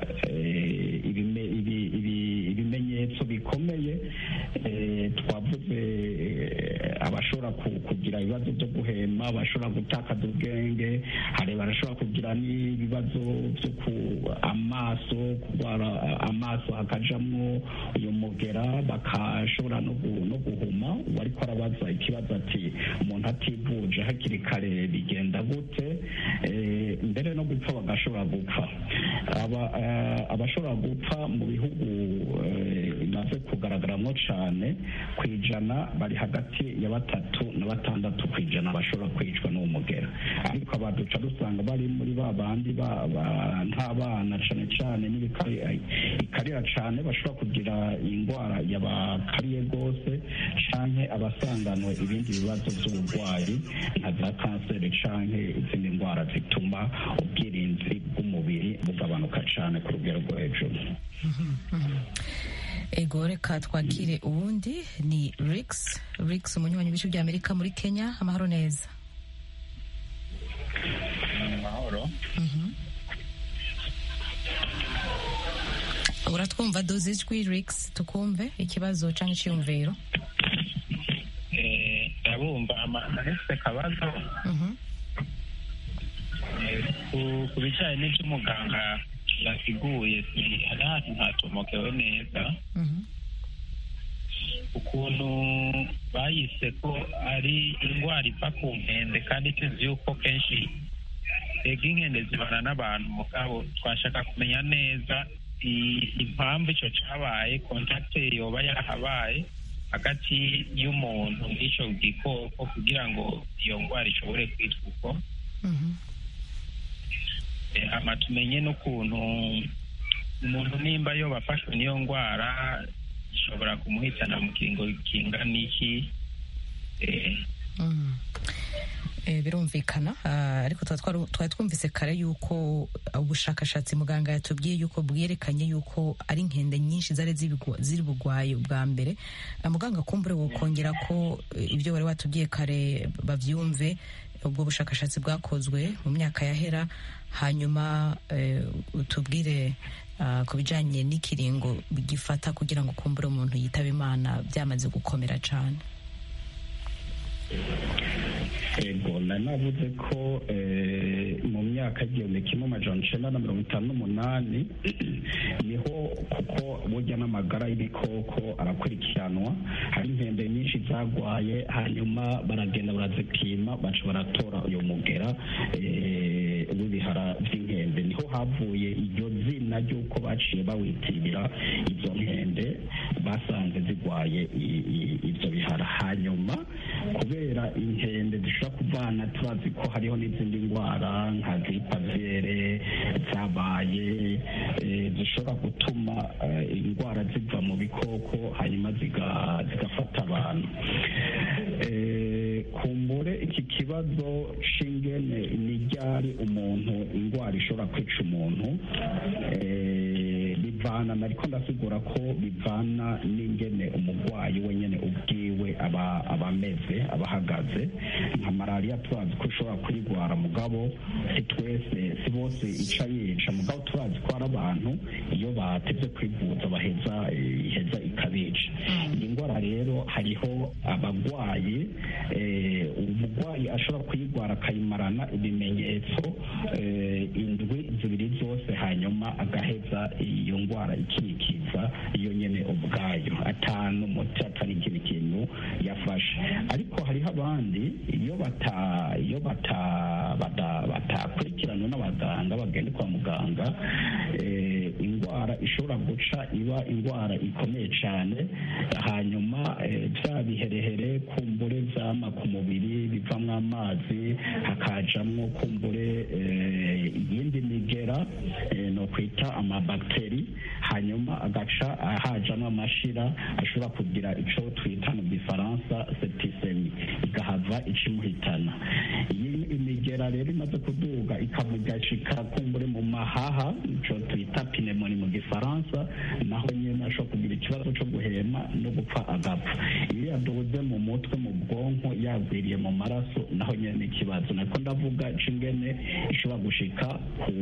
[SPEAKER 4] ibimenyetso bikomeye twavuze abashobora kugira ibibazo byo guhema abashobora gutakaza ubwenge hari barashobora kugira n'ibibazo byo ku amaso kurwara amaso hakajamwo uyu mugera bakashobora no guhuma uwariko arabaza ikibazo ati umuntu ativuje hakiri kare bigenda gute mbere no gupfa bagashobora gupfa abashobora gupfa mu bihugu bimaze kugaragaramo cyane ku ijana bari hagati ya batatu na batandatu ku ijana bashobora kwicwa n'uwo mugera ariko abaduca dusanga bari muri ba bandi nk'abana cyane cyane ikarira cyane bashobora kugira indwara yabakariye rwose cyane abasanganwe ibindi bibazo by'uburwayi nka za kanseri cyane izindi ndwara zituma ubwirinzi bw'umubiri bugabanuka cyane ku rugero rwo hejuru
[SPEAKER 1] ego reka twakire ubundi ni rix rix umunywanyi w'ibice bya amerika muri kenya amahoro neza
[SPEAKER 18] amahoro
[SPEAKER 1] uratwumva doze ijwi rix tukumve ikibazo cyangwa icyiyumviro
[SPEAKER 18] ndabumva ahese akabazo ku bijyanye n'ibyo umuganga yasiguye hari ahantu ntatomokewe neza ukuntu bayise ko ari indwara iva ku nkende kandi tuzi yuko kenshi ega inkende zibana n'abantu mugabo twashaka kumenya neza impamvu icyo cyabaye kontakite yoba yahabaye hagati y'umuntu n'icyo gikoko kugira ngo iyo ndwara ishobore kwitwa uko hama tumenye n'ukuntu umuntu nimba yo bafashwe n'iyo ndwara ishobora kumuhitana mu kiringo kingana iki
[SPEAKER 1] birumvikana ariko twari twumvise kare yuko ubushakashatsi muganga yatubwiye yuko bwerekanye yuko ari inkende nyinshi zari ziri bugwaye ubwa mbere muganga kumbure wokongera ko ibyo wari watubwiye kare babyumve ubwo bushakashatsi bwakozwe mu myaka yahera hanyuma utubwire ku bijyanye n'ikiringo gifata kugira ngo kumbure umuntu yitaba imana byamaze gukomera cyane
[SPEAKER 4] ego nari navuze ko mu myaka igihumbi kimwe amajana icyenda na mirongo itanu n'umunani niho kuko burya n'amagara y'ibikoko arakurikiranwa hari inkende nyinshi zagwaye hanyuma baragenda barazipima baca baratora uyu mugera w'ibihara by'inkende niho havuye iryo zina ry'uko baciye bawitirira izo nkende basanze zigwaye ibyo bihara hanyuma kubera inkende zishobora kuvana turazi ko hariho n'izindi ndwara nka gripavere zabaye zishobora gutuma indwara ziva mu bikoko hanyuma zigafata abantu kumbure iki kibazo c'ingene n'iryari umuntu indwara ishobora kwica umuntu bivana nariko ndasigura ko bivana n'ingene umurwayi wenyene ubwiwe aba ameze aba ahagaze nka malariya turazi ko ushobora kuyirwara mugabo si twese si bose ica yica mugabo turazi ko hari abantu iyo batevye kwivuza baheza iheza ikabica iyi ndwara rero hariho abagwayi umurwayi ashobora kuyirwara akayimarana ibimenyetso indwi zibiri zose hanyuma agaheza iyo ndwara ikikiza iyo nyene ubwayo atanu umuti atari ikindi kintu yafashe ariko hariho abandi iyo bata iyo bata batakurikiranwe n'abaganga bagenda kwa muganga indwara ishobora guca iba indwara ikomeye cyane hanyuma bya biherehere kumbure vyama ku mubiri bivamwo amazi hakajamwo kumbure iyindi migera no kwita amabagiteri hanyuma agaca hajamwo amashira ashobora kugira ico twita mu gifaransa septisemi igahava ikimuhitana iyi imigera rero imaze kuduga ikamugashika kumbure mu mahaha ico twita pinemoni mu gifaransa naho nyene ashobora kugira ikibazo co guhema no gupfa agapfa iyo yaduze mu mutwe mu bwonko yagwiriye mu maraso naho nyene ikibazo nako ndavuga c'ingene ishobora gushika ku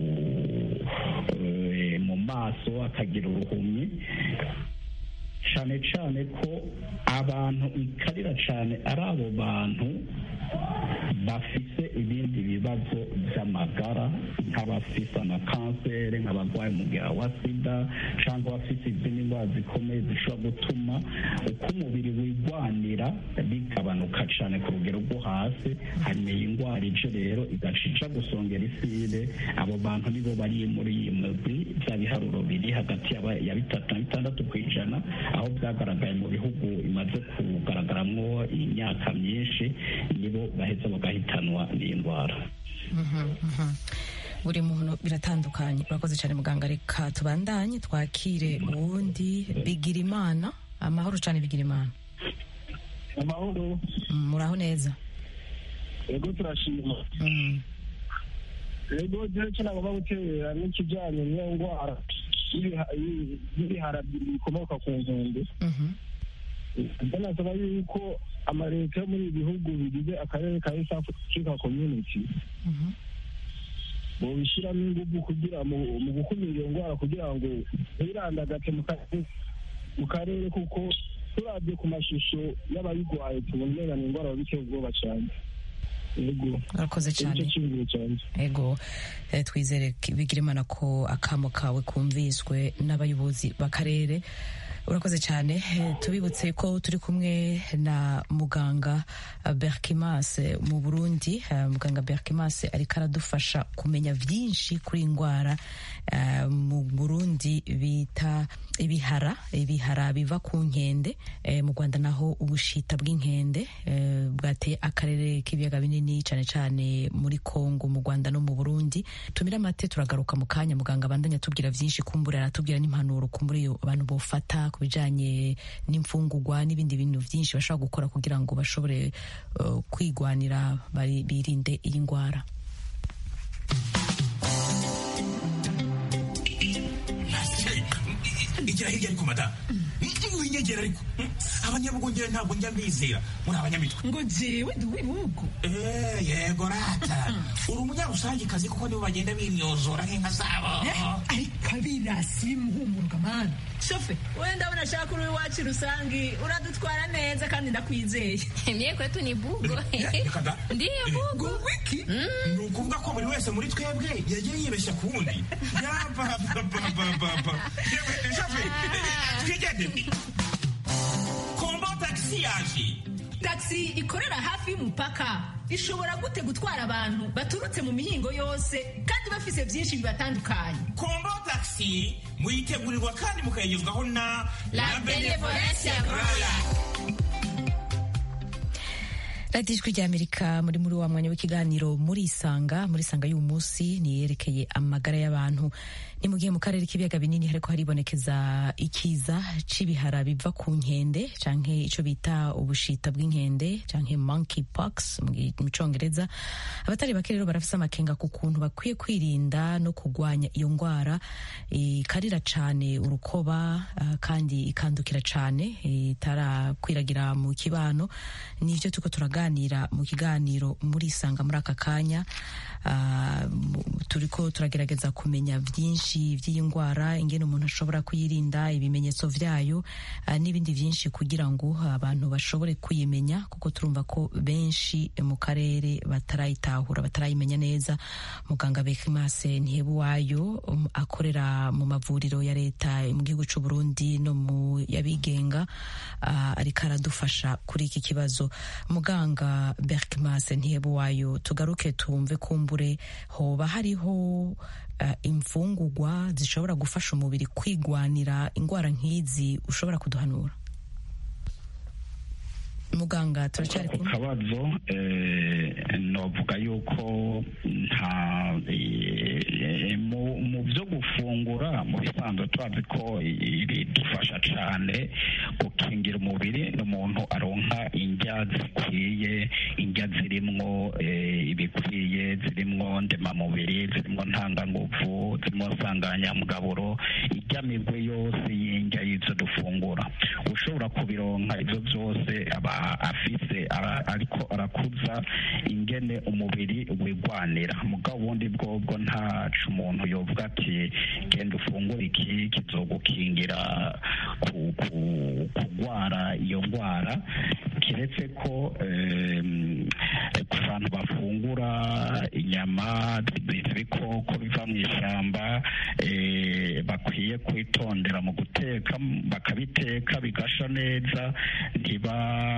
[SPEAKER 4] mu maso akagira uruhumyi cyane cyane ko abantu ikarira cyane ari abo bantu bafise ibindi bibazo by'amagara nk'abafise amakanseri nk'abarwaye umugera wa sida cyangwa abafise izindi ndwara zikomeye zishobora gutuma uko umubiri wigwanira bigabanuka cyane ku rugero rwo hasi hanyuma iyi ndwara ije rero igaca ija gusongera isire abo bantu nibo bari muri iyi migwi bya biharuro biri hagati ya bitatu na bitandatu ku ijana aho byagaragaye mu bihugu imaze kugaragaramo imyaka myinshi nibo baheza bagahitanwa n'iyi ndwara
[SPEAKER 1] buri muntu biratandukanye urakoze cyane muganga reka tubandanye twakire uwundi bigira imana amahoro cyane bigira imana
[SPEAKER 3] amahoro
[SPEAKER 1] muraho neza
[SPEAKER 3] yego turashima yego jewe cyo nagomba gutera n'ikijyanye n'iyo ndwara y'ibihara bikomoka ku nkombe banasaba yuko amaleta yo muri ibi bihugu bigize akarere ka east africa community bobishyiramo ingufu kugira mu gukumira iyo ndwara kugira ngo ntibirandagate mu karere kuko turabye ku mashusho y'abayirwaye tubona umenga ni indwara biteye ubwoba cyane
[SPEAKER 1] urakoze cyane ego twizere bigira imana ko akamo kawe kumviswe n'abayobozi b'akarere urakoze cyane tubibutse ko turi kumwe na muganga berkimas mu burundi muganga berkimas ariko aradufasha kumenya byinshi kuri indwara mu burundi bita ibihara ibihara biva ku nkende mu rwanda naho ubushita bw'inkende bwateye akarere k'ibiyaga binini cyane cyane muri kongo mu rwanda no mu burundi tumire amate turagaruka mu kanya muganga abandanya atubwira byinshi kumbura aratubwira n'impanuro kumbura iyo abantu bofata ku bijyanye n'imfungugwa n'ibindi bintu byinshi bashobora gukora kugira ngo bashobore uh, kwigwanira birinde iyi ndwara
[SPEAKER 19] igira hirya ariko madamu winyegera ariko abanyabugongera ntabwo njya mbizera muri abanyamitwe
[SPEAKER 20] ngo jewe ndi uw'ibihugu
[SPEAKER 19] yego rata uri umunyarusangikazi kuko nibo bagenda bimyozora nk'inka zabo
[SPEAKER 20] ariko abirasi bimuhumurwa mani shofe wenda ndabona ashaka uri iwacu rusangi uradutwara neza kandi ndakwizeye
[SPEAKER 21] mie kwetu ni bugo
[SPEAKER 19] ndiyo bugo wiki ni ukuvuga ko buri wese muri twebwe yagiye yibeshya ku wundi yapapapapapa shofe twigende kombo tagisi yaje
[SPEAKER 20] tagisi ikorera hafi y'umupaka ishobora gute gutwara abantu baturutse mu mihingo yose kandi bafise byinshi bibatandukanye
[SPEAKER 19] kombo tagisi muyitegurirwa kandi mukayigezwaho na
[SPEAKER 21] la benevolencia royal
[SPEAKER 1] radiyo ijwi ry'amerika muri muri wa mwanya w'ikiganiro muri isanga muri isanga y'uyu munsi niyerekeye amagara y'abantu ni mu gihe mu karere k'ibiyaga binini hariko haribonekeza ikiza c'ibihara biva ku nkende canke ico bita ubushita bw'inkende canke monkey pox mu congereza abatari bake rero barafise amakenga ku kuntu bakwiye kwirinda no kugwanya iyo ngwara ikarira cane urukoba uh, kandi ikandukira cane itarakwiragira mu kibano nivyo tuko turaganira mu kiganiro muri isanga muri aka kanya uh, turiko turagerageza kumenya vyinshi vy'iyi ngwara ingene umuntu ashobora kuyirinda ibimenyetso vyayo uh, n'ibindi vyinshi kugira ngo abantu bashobore kuyimenya kuko turumva ko benshi mu karere batarayitahura batarayimenya neza muganga Bekimase Ntihebuwayo um, akorera mu mavuriro ya leta mu gihugu c'u Burundi no mu yabigenga uh, ariko aradufasha kuri iki kibazo muganga Berkimase Ntihebuwayo tugaruke tumve kumbure hoba hariho uh, imfungurwa zishobora gufasha umubiri kwigwanira ingwara nk'izi ushobora kuduhanura muganga turacyari
[SPEAKER 4] ku kabazo novuga yuko nta mu byo gufungura mu bisanzwe tuzi ko bidufasha cyane gukingira umubiri n'umuntu aronka indya zikwiye indya zirimwo ibikwiye zirimwo ndemamubiri zirimwo ntanganguvu zirimwo nsanganyamugaburo ijya migwe yose y'indya y'izo dufungura ushobora kubironka ibyo byose aba afise ariko arakuza ingene umubiri wigwanira mugabo ubundi bwobwo ntacu umuntu yovuga ati genda ufungure iki kizogukingira kugwara iyo ndwara kiretse ko ku bantu bafungura inyama z'ibikoko biva mu ishyamba bakwiye kwitondera mu guteka bakabiteka bigasha neza ntiba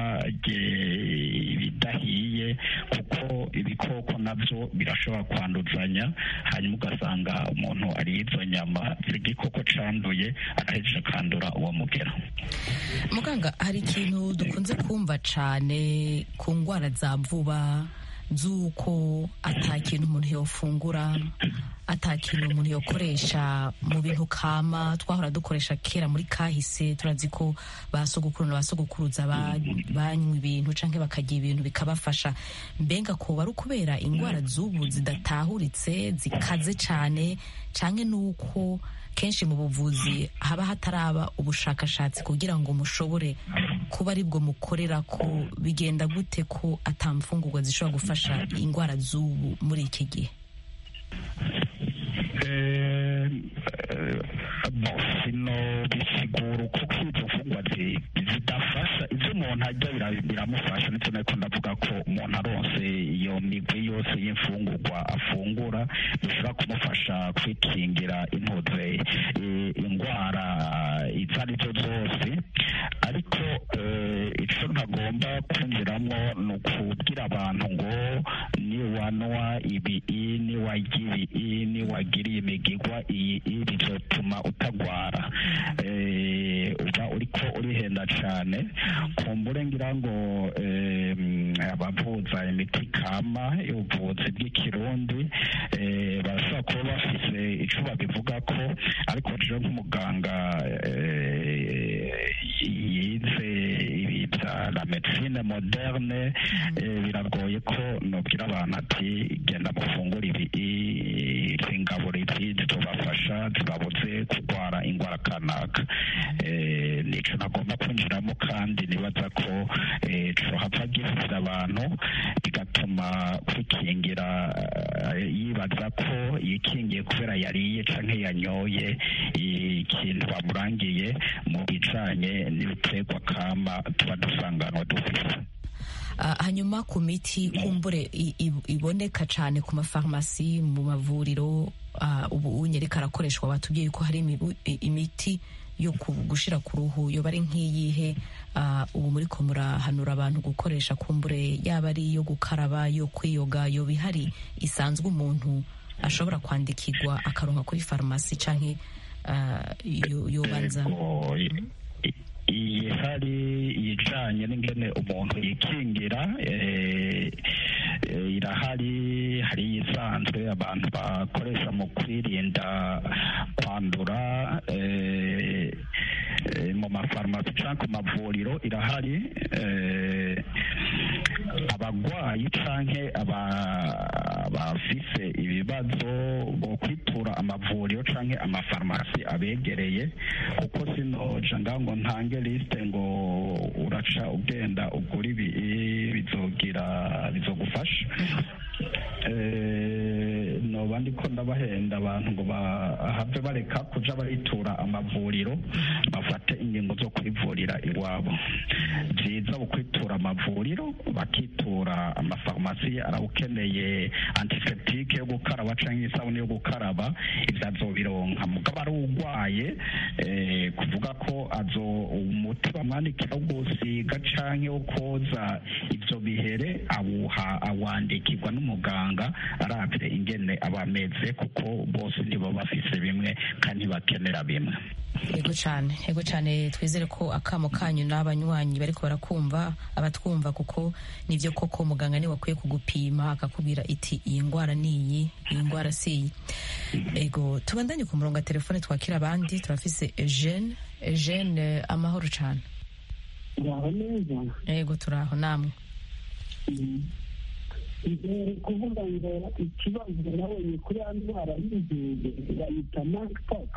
[SPEAKER 4] ibidahiye kuko ibikoko nabyo birashobora kwanduzanya hanyuma ugasanga umuntu ariye izo nyama z'igikoko canduye agahejeje akandura uwo mugera
[SPEAKER 1] muganga hari ikintu dukunze kumva cane ku ndwara za vuba z'uko ata kintu umuntu yofungura ata kintu umuntu yokoresha mu bintu kama twahora dukoresha kera muri kahise turazi ko ba sogokuru na ba sogokuruza banywa ibintu canke bakarya ibintu bikabafasha mbenga ko ari ukubera indwara z'ubu zidatahuritse zikaze cane canke nuko kenshi mu buvuzi haba hataraba ubushakashatsi kugira ngo mushobore kuba aribwo mukorera ko bigenda gute ko atamfungurwa zishobora gufasha indwara z'ubu muri iki gihe
[SPEAKER 4] sino bisigura kuko izo mfungwa zidafasha ibyo umuntu arya biramufasha ndetse nako ndavuga ko umuntu aronse iyo migwi yose y'imfungurwa afungura bishobora kumufasha kwikingira intuze indwara izo ari zo zose ariko icyo ntagomba kwinjiramo ni ukubwira abantu ngo niwanwa ibi niwagira ibi niwagiriye imigigwa iyi bizotuma utagwara uba uriko urihenda cyane kumbure ngira ngo abavuza imiti kama y'ubuvuzi bw'ikirundi barashobora kuba bafise icyo babivuga ko ariko rero nk'umuganga yize ibi bya la medicine moderne biragoye ko nubwira abantu ati genda mufungure ibi ingaburo izi zizobafasha zibabuze kurwara indwara kanaka nico nagomba kwinjiramo kandi nibaza ko cohava gifise abantu bigatuma kwikingira yibaza ko yikingiye kubera yariye canke yanyoye ikintu bamurangiye mu bijanye n'ibiterwa kama tuba dusanganwa dufise
[SPEAKER 1] hanyuma ku miti kumbure iboneka cyane ku mafarumasi mu mavuriro ubu unyereka arakoreshwa batubwiye ko hari imiti yo gushira ku ruhu yoba ari nk'iyihe ubu muri ko murahanura abantu gukoresha kumbure yaba ari iyo gukaraba yo kwiyoga yoba ihari isanzwe umuntu ashobora kwandikirwa akaronka kuri farumasi cyangwa yobanza
[SPEAKER 4] ihari ijanye n'ingene umuntu yikingira eh, eh, irahari hari iyisanzwe abantu bakoresha mu kwirinda kwandura eh, eh, mu mafarumasi cyangwa ku mavuriro irahari eh, abagwayi canke aba- abafise ibibazo bo kwitura amavuriro canke amafarumasi abegereye kuko sinoja ngaho ngo ntange lisite ngo uraca ugenda ugura ibi bizogira bizogufasha Eh, noba ndiko ndabahenda abantu ngo bahave bareka kuja baritura amavuriro bafate ingingo zo kwivurira iwabo byiza ukwitura amavuriro bakitura amafarumasi arawukeneye antiseptike yo gukaraba canke isabune yo gukaraba ivyo azobironka mugabo ari urwaye eh, kuvuga ko azo umuti bamwandikira wo gusiga canke wo koza ivyo bihere awuha awandikirwa n'umuganga aravye ingene aba ameze kuko bose ntibo bafise bimwe kandi bakenera bimwe
[SPEAKER 1] yego cyane yego cyane twizere ko akamo kanyu n'abanywanyi bariko barakumva abatwumva kuko nivyo koko muganga niwe akwiye kugupima akakubwira iti iyi ndwara ni iyi iyi ndwara si iyi ego tubandanye ku murongo wa telefone twakira abandi turafise Eugene Eugene amahoro cyane
[SPEAKER 21] uraho neza
[SPEAKER 1] yego turaho namwe
[SPEAKER 21] mbere kuvuga ngo ikibazo nabonye kuri ya ndwara y'inkende bayita monkeypox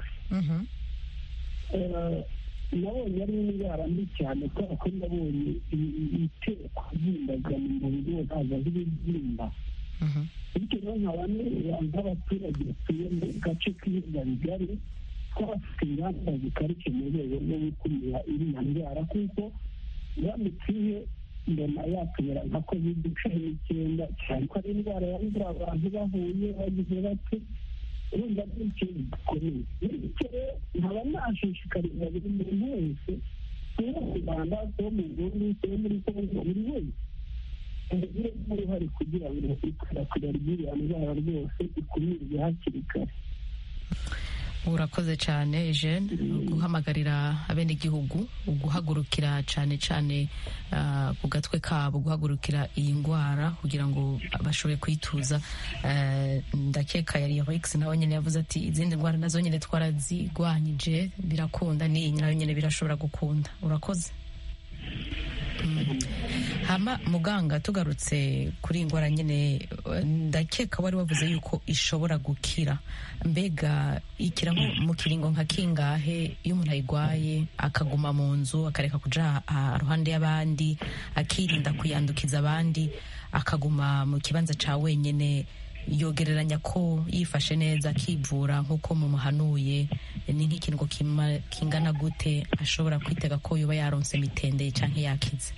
[SPEAKER 21] Eh, nabonye ari indwara mbi cyane kubera ko nabonye itera kubyimbaga mu mubiri wose haza nk'ibibyimba bityo rero nkaba nireba nk'abaturage batuye mu gace k'ibiyaga bigari ko bafite ingamba zikarishye mu rwego rwo gukumira iriya ndwara kuko iramutse ije mbona yatubera nka covid cumi n'icyenda cyane ko ari indwara yandura abantu bahuye bagize bate urumva ari ikintu gikomeye bityo rero nkaba nashishikariza buri muntu wese kuba mu rwanda kuba mu burundi kuba muri kongo buri wese agire uruhare kugira ngo ikwirakwira ry'iriya ndwara rwose ikumirwe hakiri kare
[SPEAKER 1] urakoze cyane Eugene guhamagarira abenegihugu guhagurukira cyane cyane ah, ku gatwe kabo guhagurukira iyi ndwara kugira ngo bashobore kuyituza Eh, ndakeka yari Rex nawe nyine yavuze ati izindi ndwara nazo nyine twarazigwanyije birakunda n'iyi nayo nyine birashobora gukunda urakoze Mm. hama muganga tugarutse kuri iyi ndwara nyine eh, ndakeka wari wavuze yuko ishobora gukira mbega ikira nko mu kiringo nka kingahe iyo umuntu ayirwaye akaguma mu nzu akareka kuja ah, ruhande y'abandi akirinda kuyandukiza abandi akaguma mu kibanza ca wenyene yogereranya ko yifashe neza akivura nk'uko mumuhanuye ni nk'ikintu kima- kingana gute ashobora kwitega ko yoba yaronse mitende canke yakize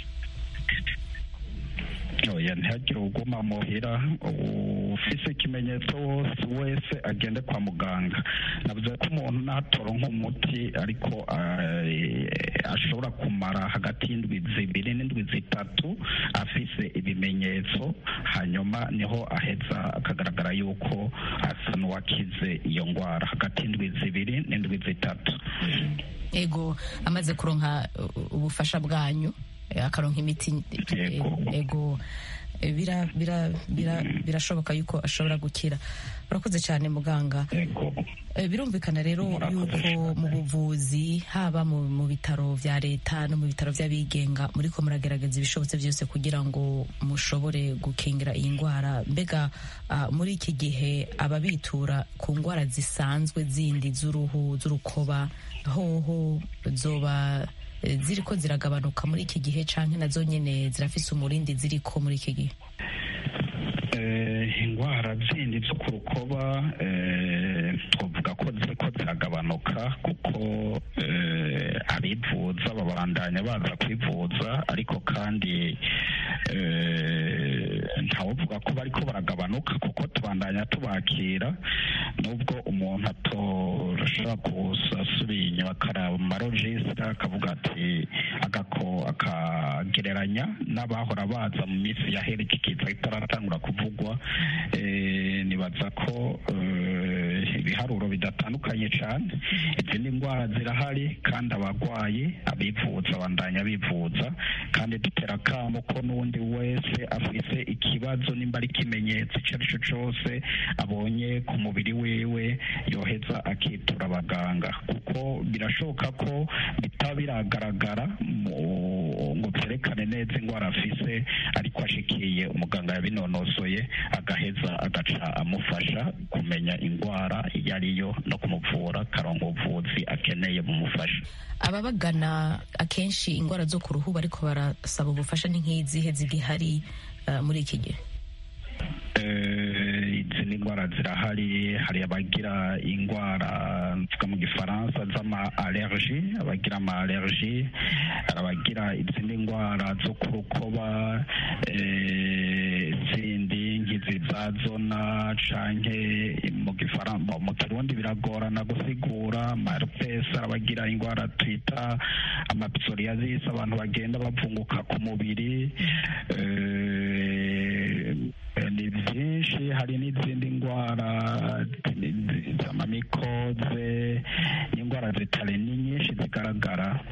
[SPEAKER 4] oya ntihagire uguma muhira ufise ikimenyetso wose wese agende kwa muganga navuze ko umuntu natora nk'umuti ariko eh, ashobora kumara hagati y'indwi zibiri n'indwi zitatu afise ibimenyetso hanyuma niho aheza akagaragara yuko asa n'uwakize iyo ndwara hagati y'indwi zibiri n'indwi zitatu
[SPEAKER 1] ego amaze kuronka uh, ubufasha bwanyu eh, akaronka imiti eh, ego eh, bira- bira- bira- birashoboka yuko ashobora gukira urakoze cyane muganga Eh, birumvikana rero yuko mu buvuzi haba mu mu bitaro vya leta no mu bitaro vy'abigenga muriko muragerageza ibishobotse byose kugira ngo mushobore gukingira iyi ndwara mbega ah, muri iki gihe ababitura ku ndwara zisanzwe zindi z'uruhu z'urukoba hoho zoba eh, ziriko ziragabanuka muri iki gihe canke nazo nyene zirafise umurindi ziriko muri iki gihe
[SPEAKER 4] Eh, indwara zindi zo ku rukoba eh, twavuga ko ziriko ziragabanuka kuko eh, abivuza babandanya baza kwivuza ariko kandi ntawuvuga ko bariko baragabanuka kuko tubandanya tubakira nubwo umuntu atoshobora gusasubiye inyuma akaraba mu marojisita akavuga ati agako akagereranya n'abahora baza mu minsi yahera iki kiza kitaratangura kuvugwa nibaza ko ibiharuro bidatandukanye cyane izindi ndwara zirahari kandi abarwayi abivuza bandanya bivuza kandi dutera akamo ko n'undi wese afise ikibazo nimba ari ikimenyetso icyo ari cyo cyose abonye ku mubiri wiwe yoheza akitura abaganga kuko birashoboka ko bitaba biragaragara ngo byerekane neza indwara afise ariko ashikiye umuganga yabinonosoye agaheza agaca amufasha kumenya indwara iyo ariyo no kumuvura karongo ubuvuzi akeneye bumufasha
[SPEAKER 1] ababagana akenshi indwara zo ku ruhu bariko barasaba ubufasha ni nk'izihe zigihari muri iki gihe
[SPEAKER 4] izi ni indwara zirahari hari abagira indwara mvuga mu gifaransa z'ama allergi abagira ama allergi hari abagira izindi ndwara zo ku rukoba zindi nk'izi za zona canke mu gifaransa mu kirundi biragorana gusigura marpes abagira indwara twita amapsoriasis abantu bagenda bavunguka ku mubiri ni byinshi hari n'izindi ndwara z'amamikoze n'indwara zitari ni nyinshi zigaragara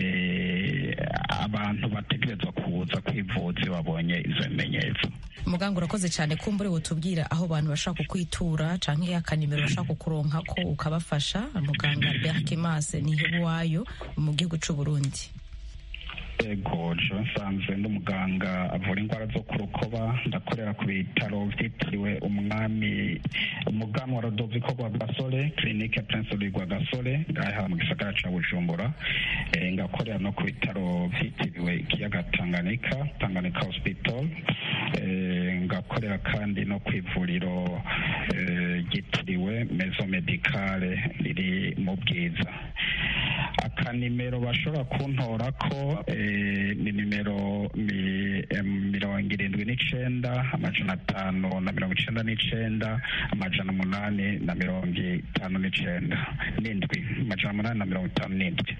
[SPEAKER 4] abantu bategerezwa kuza kwivuza iyo babonye izo bimenyetso
[SPEAKER 1] muganga urakoze cyane kumbure wotubwira aho abantu bashaka kukwitura canke akanimero bashaka kukuronka ko ukabafasha muganga berkimase nihebuwayo mu gihugu c'u burundi
[SPEAKER 4] ego jean nsanzwe n'umuganga avura indwara zo ku rukoba ndakorera ku bitaro byitiriwe umwami umuganwa rodoviko rwa gasore kirinike prince rwa gasore ngaha mu gisagara ca bujumbura ngakorera no ku bitaro byitiriwe ikiyaga tanganyika tanganyika hospital ngakorera kandi no ku ivuriro ryitiriwe mezo medicale riri mu bwiza akanimero bashobora kuntora ko ni nimero mirongo irindwi n'icenda amajana atanu na mirongo icenda n'icenda amajana umunani na mirongo itanu n'icenda n'indwi amajana umunani na mirongo itanu n'indwi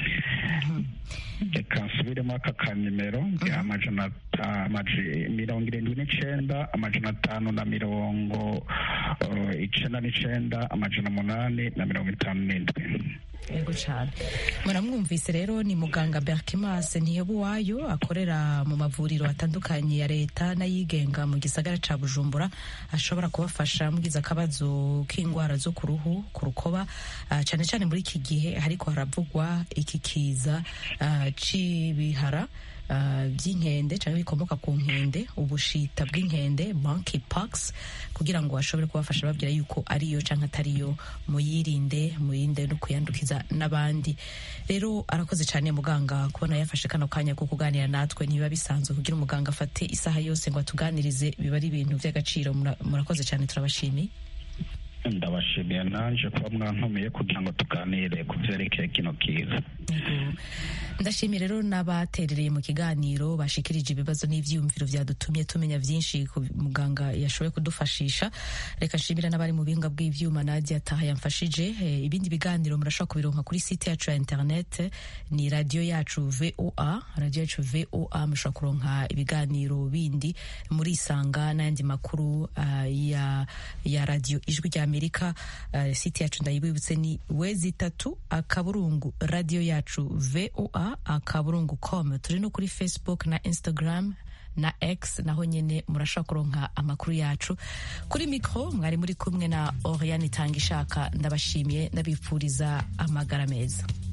[SPEAKER 4] reka nsubiremo aka kanimero amajana mirongo irindwi n'icenda amajana atanu na mirongo icenda n'icenda amajana umunani na mirongo itanu n'indwi
[SPEAKER 1] yego cyane muramwumvise rero ni muganga berkimas ntihebuwayo akorera mu mavuriro atandukanye ya leta n'ayigenga mu gisagara ca bujumbura ashobora kubafasha mugize akabazo k'indwara zo ku ruhu ku rukoba uh, cyane cyane muri iki gihe hariko haravugwa iki kiza uh, c'ibihara Uh, by'inkende cyangwa bikomoka ku nkende ubushita bw'inkende monkeypox kugira ngo bashobore kubafasha babwira yuko ariyo cyangwa atariyo muyirinde muyirinde no kuyandukiza n'abandi rero arakoze cyane muganga kubona yafashe kano kanya ko kuganira natwe niba bisanzwe kugira umuganga afate isaha yose ngo atuganirize biba ari ibintu by'agaciro murakoze cyane turabashimiye
[SPEAKER 4] ndabashimiye nanje kuba mwantumiye kugira ngo tuganire ku byerekeye kino kiza
[SPEAKER 1] ndashimiye rero n'abaterereye mu kiganiro bashikirije ibibazo n'ivyiyumviro vyadutumye tumenya vyinshi ku muganga yashoboye kudufashisha reka nshimira n'abari mu bihinga bw'ivyuma nadia taha yamfashije e, ibindi biganiro murashobora kubironka kuri site yacu ya internet ni radio yacu voa radio yacu voa mushobora kuronka ibiganiro bindi muri isanga n'ayandi makuru uh, ya, ya radio ijwi rya amerika uh, site yacu ndayibibutse ni wezi itatu akaburungu radio yacu voa akaburungu com turi no kuri facebook na instagram na x naho nyene murashobora kuronka amakuru yacu kuri mikro mwari muri kumwe na oriane itanga ishaka ndabashimiye ndabifuriza amagara meza